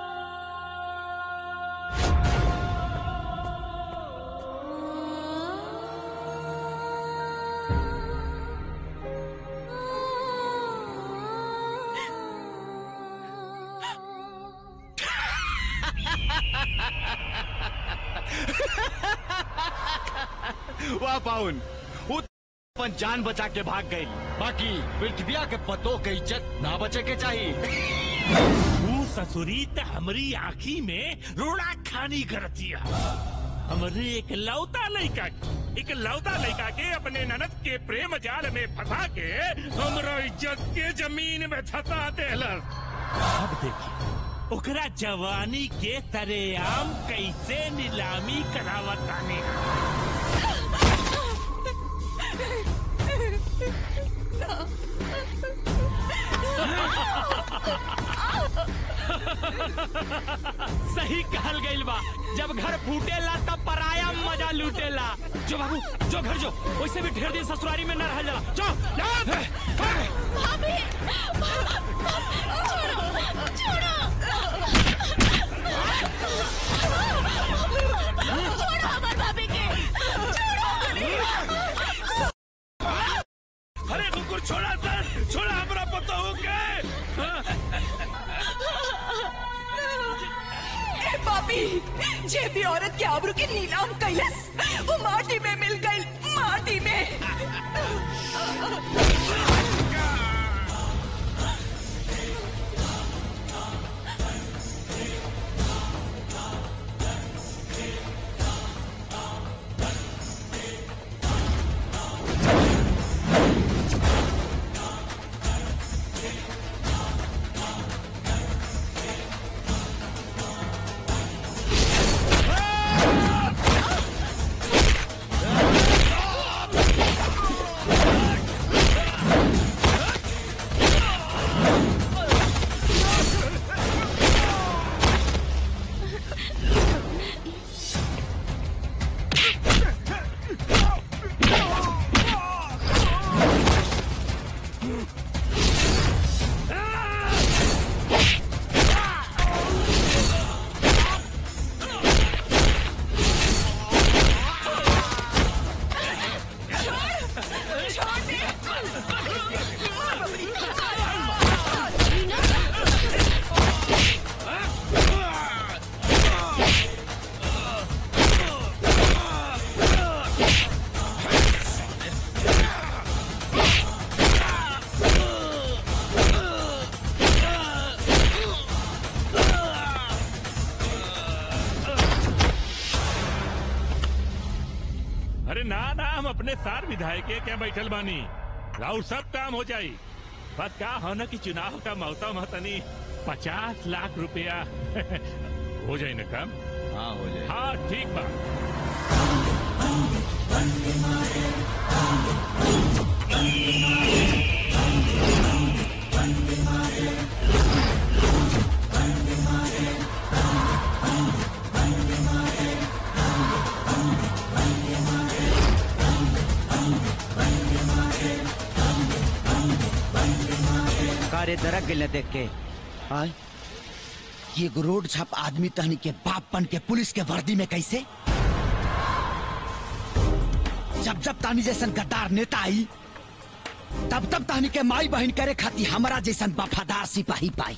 वाह पाउन वो अपन जान बचा के भाग गई बाकी पृथ्विया के पतों के इज्जत ना बचे के चाहिए तू ससुरी त हमरी आँखी में रोड़ा खानी करतिया हमरे एक लौता लड़का एक लौता लड़का के अपने ननद के प्रेम जाल में फंसा के हमरा इज्जत के जमीन में धसा देलस अब देखिए ओकरा जवानी के तरेआम कैसे नीलामी करावतानी सही कहल गइल बा जब घर फूटेला तब पराया मजा लूटेला जो बाबू जो घर जो वैसे भी ढेर दिन ससुरारी में न रह जाला जो भाभी छोड़ो छोड़ो छोड़ो हमार भाभी के अरे कुकुर छोड़ा सर छोड़ा हमरा पता हो गए ए पापी जे भी औरत के आबरू के नीलाम कैलस वो माटी में मिल गई माटी में छोड़ो अरे ना ना हम अपने सार विधायक के क्या बैठल बानी राउर सब काम हो जाई बस का होना कि चुनाव का मौसम है तनी पचास लाख रुपया हो जाए ना काम हाँ हो जाए हाँ ठीक बा कारे दरक गिल देख के आय ये एगो रोड छाप आदमी तहनी के बाप बन के पुलिस के वर्दी में कैसे जब जब तानी जैसन गद्दार नेता आई तब तब तहनी के माई बहन करे खाती हमारा जैसन वफादार सिपाही पाई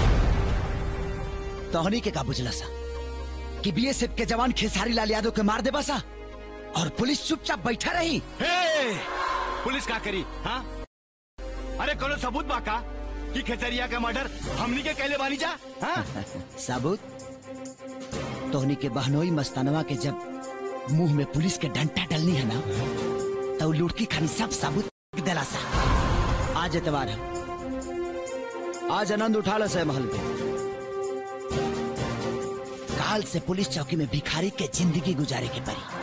तहनी के का बुझला सा कि बीएसएफ के जवान खेसारी लाल यादव के मार देबा सा और पुलिस चुपचाप बैठा रही हे! पुलिस का करी हाँ अरे कोनो सबूत बा का कि खेतरिया का मर्डर हमनी के कहले बानी जा हाँ साबुत तोहनी के बहनोई मस्तानवा के जब मुंह में पुलिस के डंटा डलनी है ना तो लुड़की खानी सब साबुत दिला सा आज एतवार है आज आनंद उठा लो से महल के काल से पुलिस चौकी में भिखारी के जिंदगी गुजारे के परी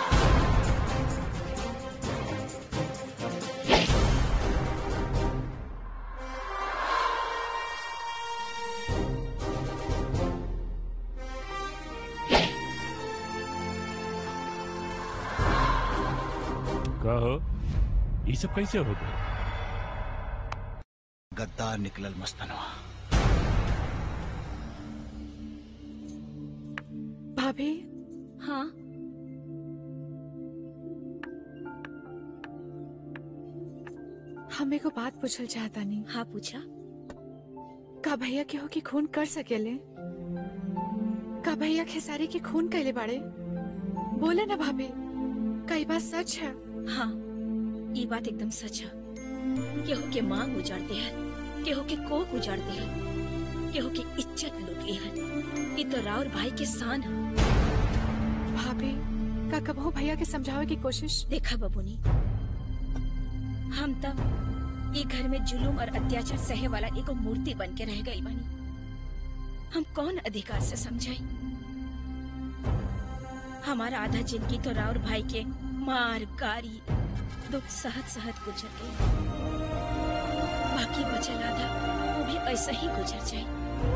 कहो ये सब कैसे हो गए गद्दार निकलल मस्तानवा भाभी हाँ हमें को बात पूछल चाहता नहीं हाँ पूछा का भैया केहू की खून कर सकेले का भैया खेसारी की खून कैले बाड़े बोले ना भाभी कई बात सच है हाँ ये बात एकदम सच है केहू के मांग उजाड़ते हैं केहू के कोक उजाड़ते हैं केहू की इज्जत लूट ली है ये तो राउर भाई के शान है भाभी का कबहू भैया के समझावे की कोशिश देखा बबुनी हम तब ये घर में जुलूम और अत्याचार सहे वाला एगो मूर्ति बन के रह गई बनी हम कौन अधिकार से समझाई हमारा आधा जिंदगी तो राउर भाई के मार गारी दुख सहत सहत गुजर गई बाकी बचल आधा वो भी ऐसा ही गुजर जाए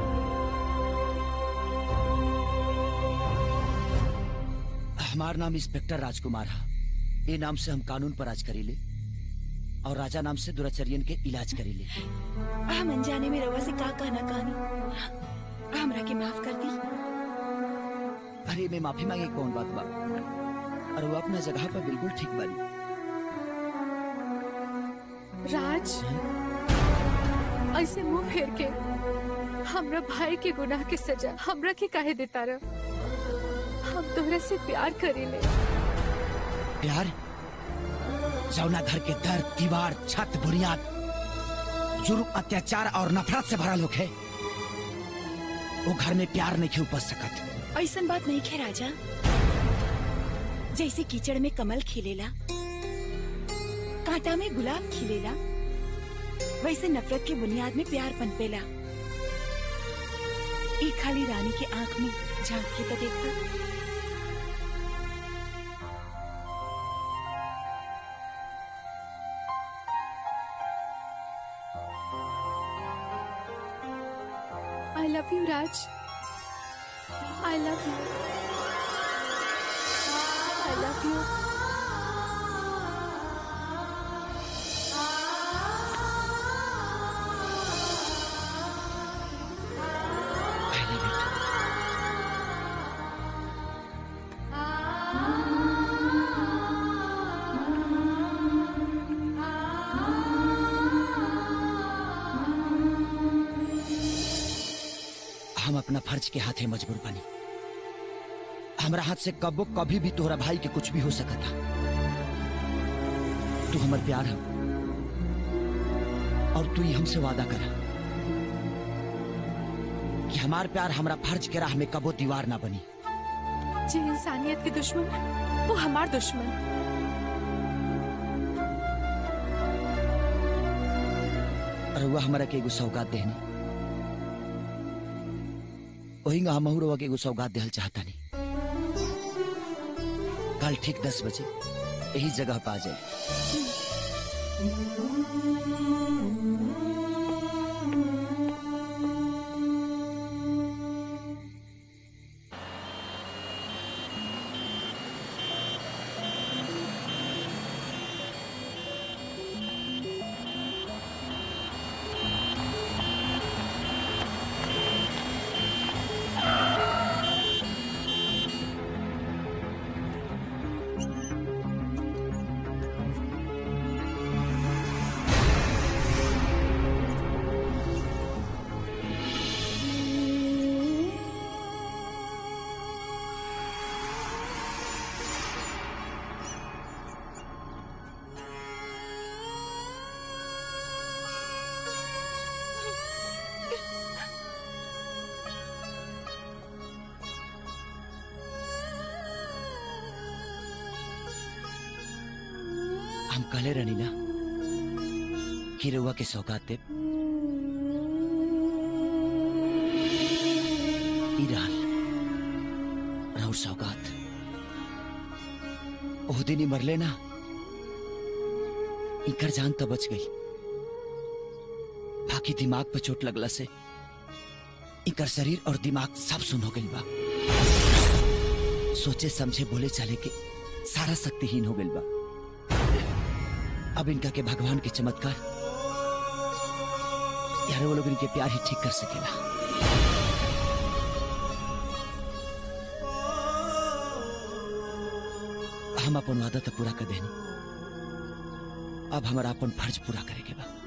हमार नाम इंस्पेक्टर राजकुमार है ये नाम से हम कानून पर राज करीले और राजा नाम से दुराचर्यन के इलाज करीले हम अनजाने में रवा से का कहना कहानी हमरा के माफ कर दी अरे मैं माफी मांगे कौन बात बा और वो अपना जगह पर बिल्कुल ठीक बानी राज ऐसे मुंह फेर के हमरा भाई के गुनाह के सजा हमरा के काहे देता रह हम तोहरा से प्यार करीले प्यार जौना घर के दर दीवार छत बुनियाद जुर्म अत्याचार और नफरत से भरा लोग है वो घर में प्यार नहीं उपज सकत ऐसन बात नहीं खे राजा जैसे कीचड़ में कमल खिलेला कांटा में गुलाब खिलेला वैसे नफरत के बुनियाद में प्यार पनपेला एक खाली रानी के आंख में झांक के तो देखा I love you Raj I love you I love you हम अपना फर्ज के हाथे मजबूर बनी हमरा हाथ से कबो कभी भी तोहरा भाई के कुछ भी हो सकता तू हमर प्यार है और तू ही हमसे वादा करा कि हमार प्यार हमरा फर्ज के राह में कबो दीवार ना बनी जे इंसानियत के दुश्मन वो हमार दुश्मन रउआ हमारा के एगो सौगात देहनी वही हम रउआ के एगो सौगात देहल चाहता नहीं कल ठीक दस बजे यही जगह पा जाए हम कहले रहनी ना कि रउआ के सौगात देब ई रहल राउर सौगात ओह दिन ही मरले ना इकर जान तो बच गई बाकी दिमाग पे चोट लगला से इकर शरीर और दिमाग सब सुन हो गई बा सोचे समझे बोले चले के सारा शक्तिहीन हो गई बा अब इनका के भगवान के चमत्कार यार वो लोग इनके प्यार ही ठीक कर सकेला हम अपन वादा तो पूरा कर देनी अब हमारा अपन फर्ज पूरा करे के बा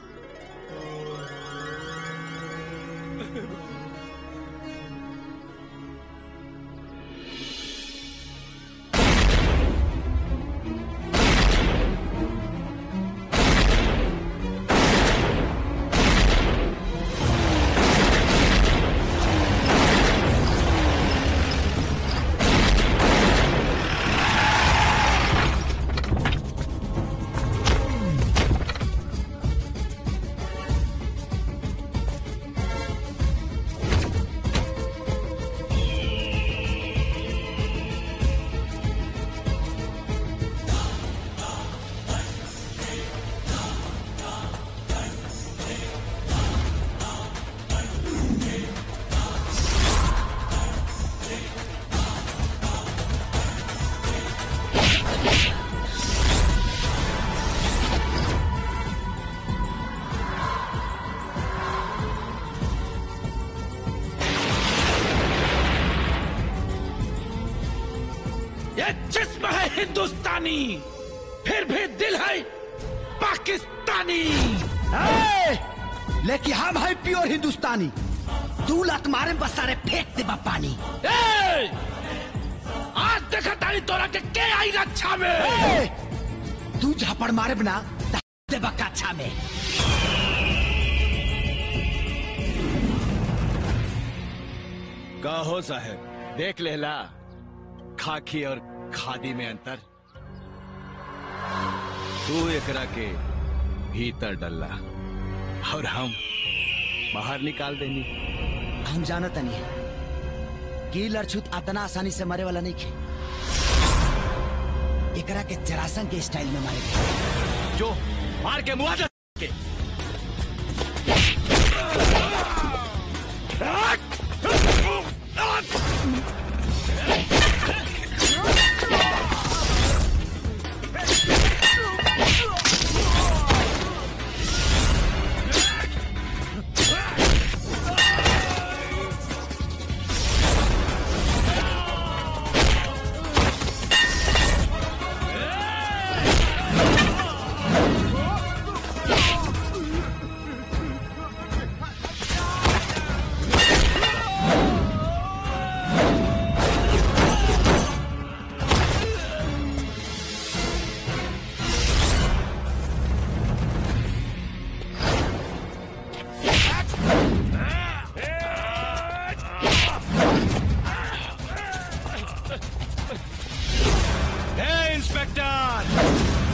ये जिस्म है हिंदुस्तानी फिर भी दिल है पाकिस्तानी ए! लेकिन हम है प्योर हिंदुस्तानी तू लत मारे बस सारे फेंक दे पानी ए! आज देखा तारी तोरा के के आई रक्षा में ए! तू झापड़ मारे बना दे बकाछा में का हो साहब देख लेला खाकी और खादी में अंतर तू एकरा के भीतर डल्ला और हम बाहर निकाल देनी हम जानत नहीं कि लड़छुत अतना आसानी से मरे वाला नहीं खे एकरा के जरासन के स्टाइल में मारे गए जो मार के मुआवजा के ए!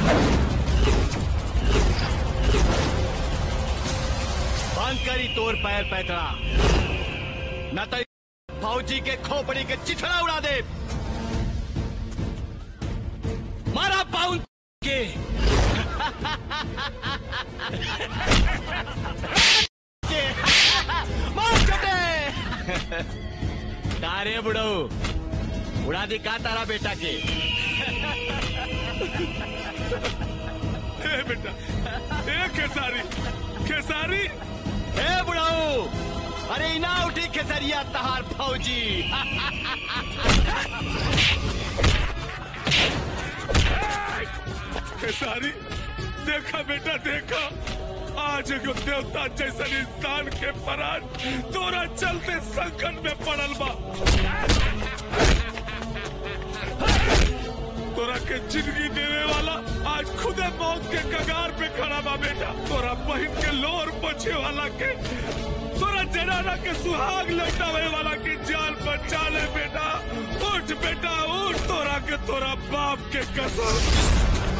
बंद करी तोर पैर पैतरा न तो फौजी के खोपड़ी के चिथड़ा उड़ा दे मारा पाउन के के मार चटे तारे बुढ़ऊ उड़ा दी का तारा बेटा के ए बेटा ए खेसारी खेसारी ए बुढ़ऊ अरे इना उठी खेसरिया तहार फौजी खेसारी देखा बेटा देखा आज एगो देवता जैसन इंसान के परान तोरा चलते संकट में पड़ल बा तोरा के जिंदगी देने वाला आज खुदे मौत के कगार पे खड़ा बा बेटा तोरा बहन के लोर बचे वाला के तोरा जनाना के सुहाग लौटावे वाला के जान बचा ले बेटा उठ बेटा उठ तोरा के तोरा बाप के कसम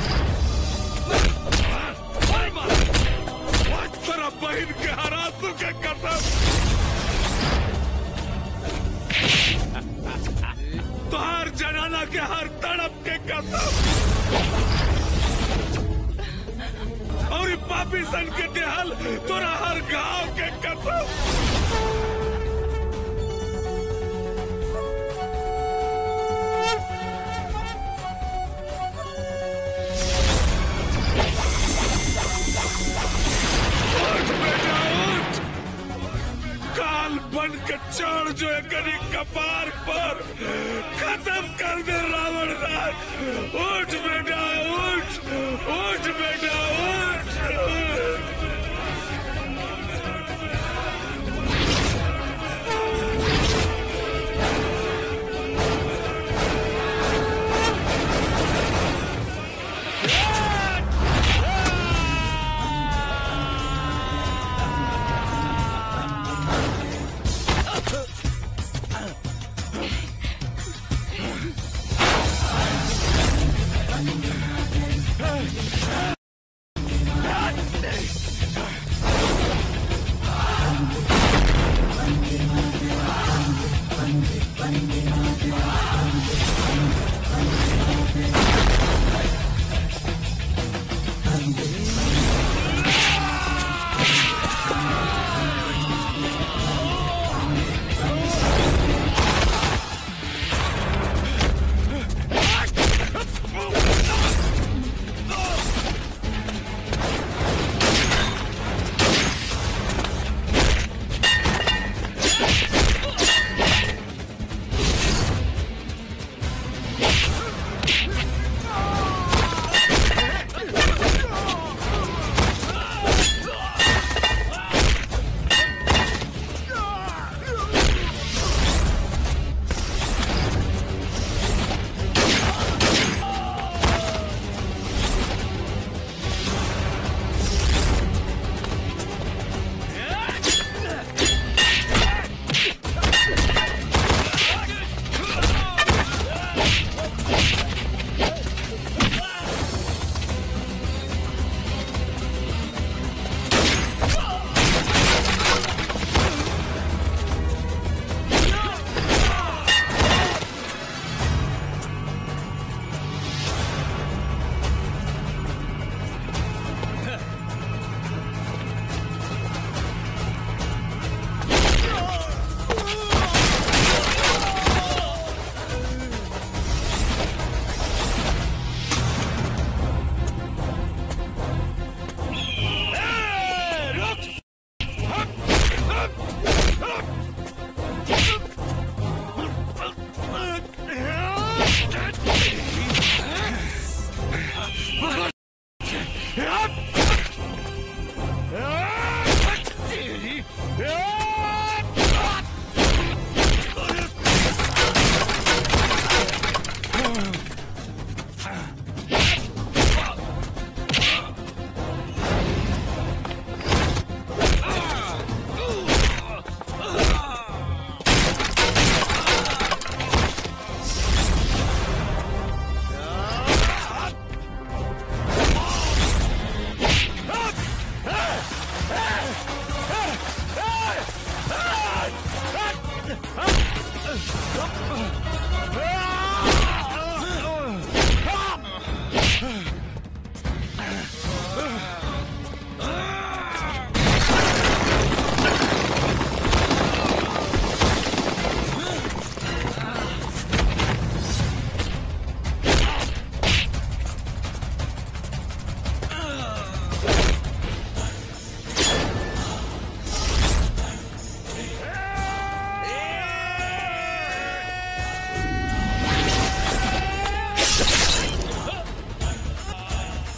तोरा बहन के हरासू के कसम तोहार जनाना के हर तड़प के कसम और ई पापी सन के देहल तोरा हर घाव के कसम उठ बेटा उठ काल बन के चढ़ जो एकरी कपार पर खत्म कर दे रावण राज उठ बेटा उठ उठ बेटा उठ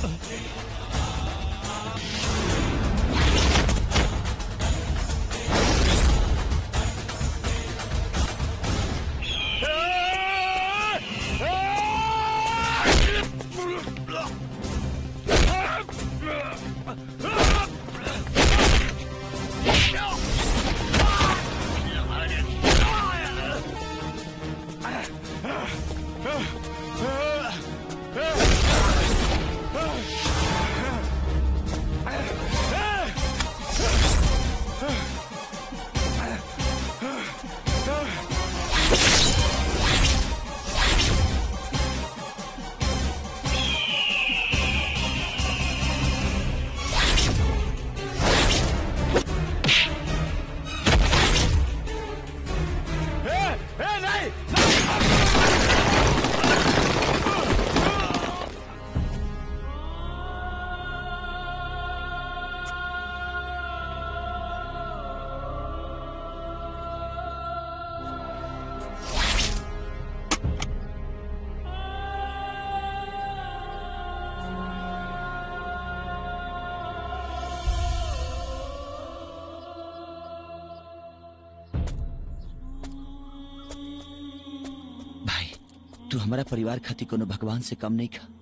तू हमारा परिवार खातिर कोनो भगवान से कम नहीं खा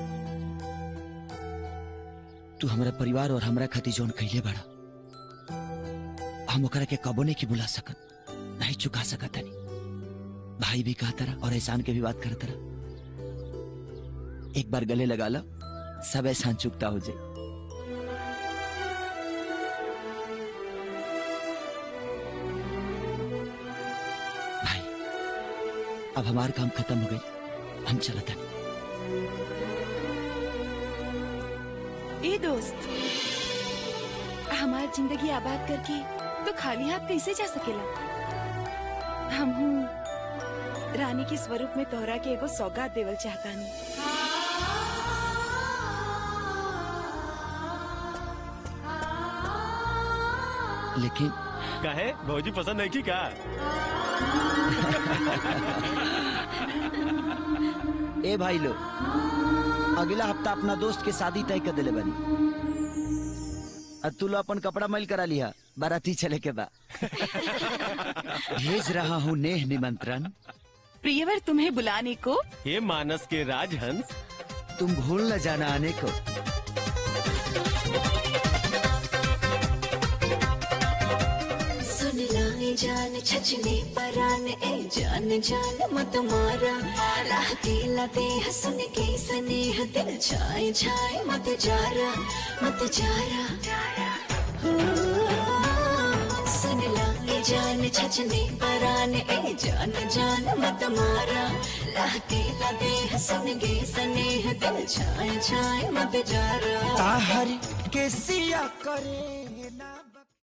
तू हमारा परिवार और हमरा खातिर जोन कइले बड़ा हम ओकरा के कबो नहीं की बुला सकत नहीं चुका सकत हनी भाई भी कहा तरह और एहसान के भी बात कर तरह एक बार गले लगा लो सब एहसान चुकता हो जाए अब हमार काम खत्म हो गई हम चलत हनी ए दोस्त हमार जिंदगी आबाद करके तो खाली हाथ कैसे जा सकेला हम रानी के स्वरूप में तोहरा के एगो सौगात देवल चाहतानी लेकिन कहे भौजी पसंद है की का ए भाई लो अगला हफ्ता अपना दोस्त के शादी तय कर दिले बनी अब तू लो अपन कपड़ा मैल करा लिया बाराती चले के बा भेज रहा हूँ नेह निमंत्रण प्रियवर तुम्हें बुलाने को हे मानस के राजहंस तुम भूल न जाना आने को सुन लाए जान छचने परान ए जान जान मत मारा राह दिला दे हसन के स्नेह दिल छाए छाए मत जारा मत जारा हो, सुन लाए जान छचने परान ए जान जान मत मारा राह दिला दे हसन के स्नेह दिल छाए छाए मत जारा ताहर के सिया करेंगे ना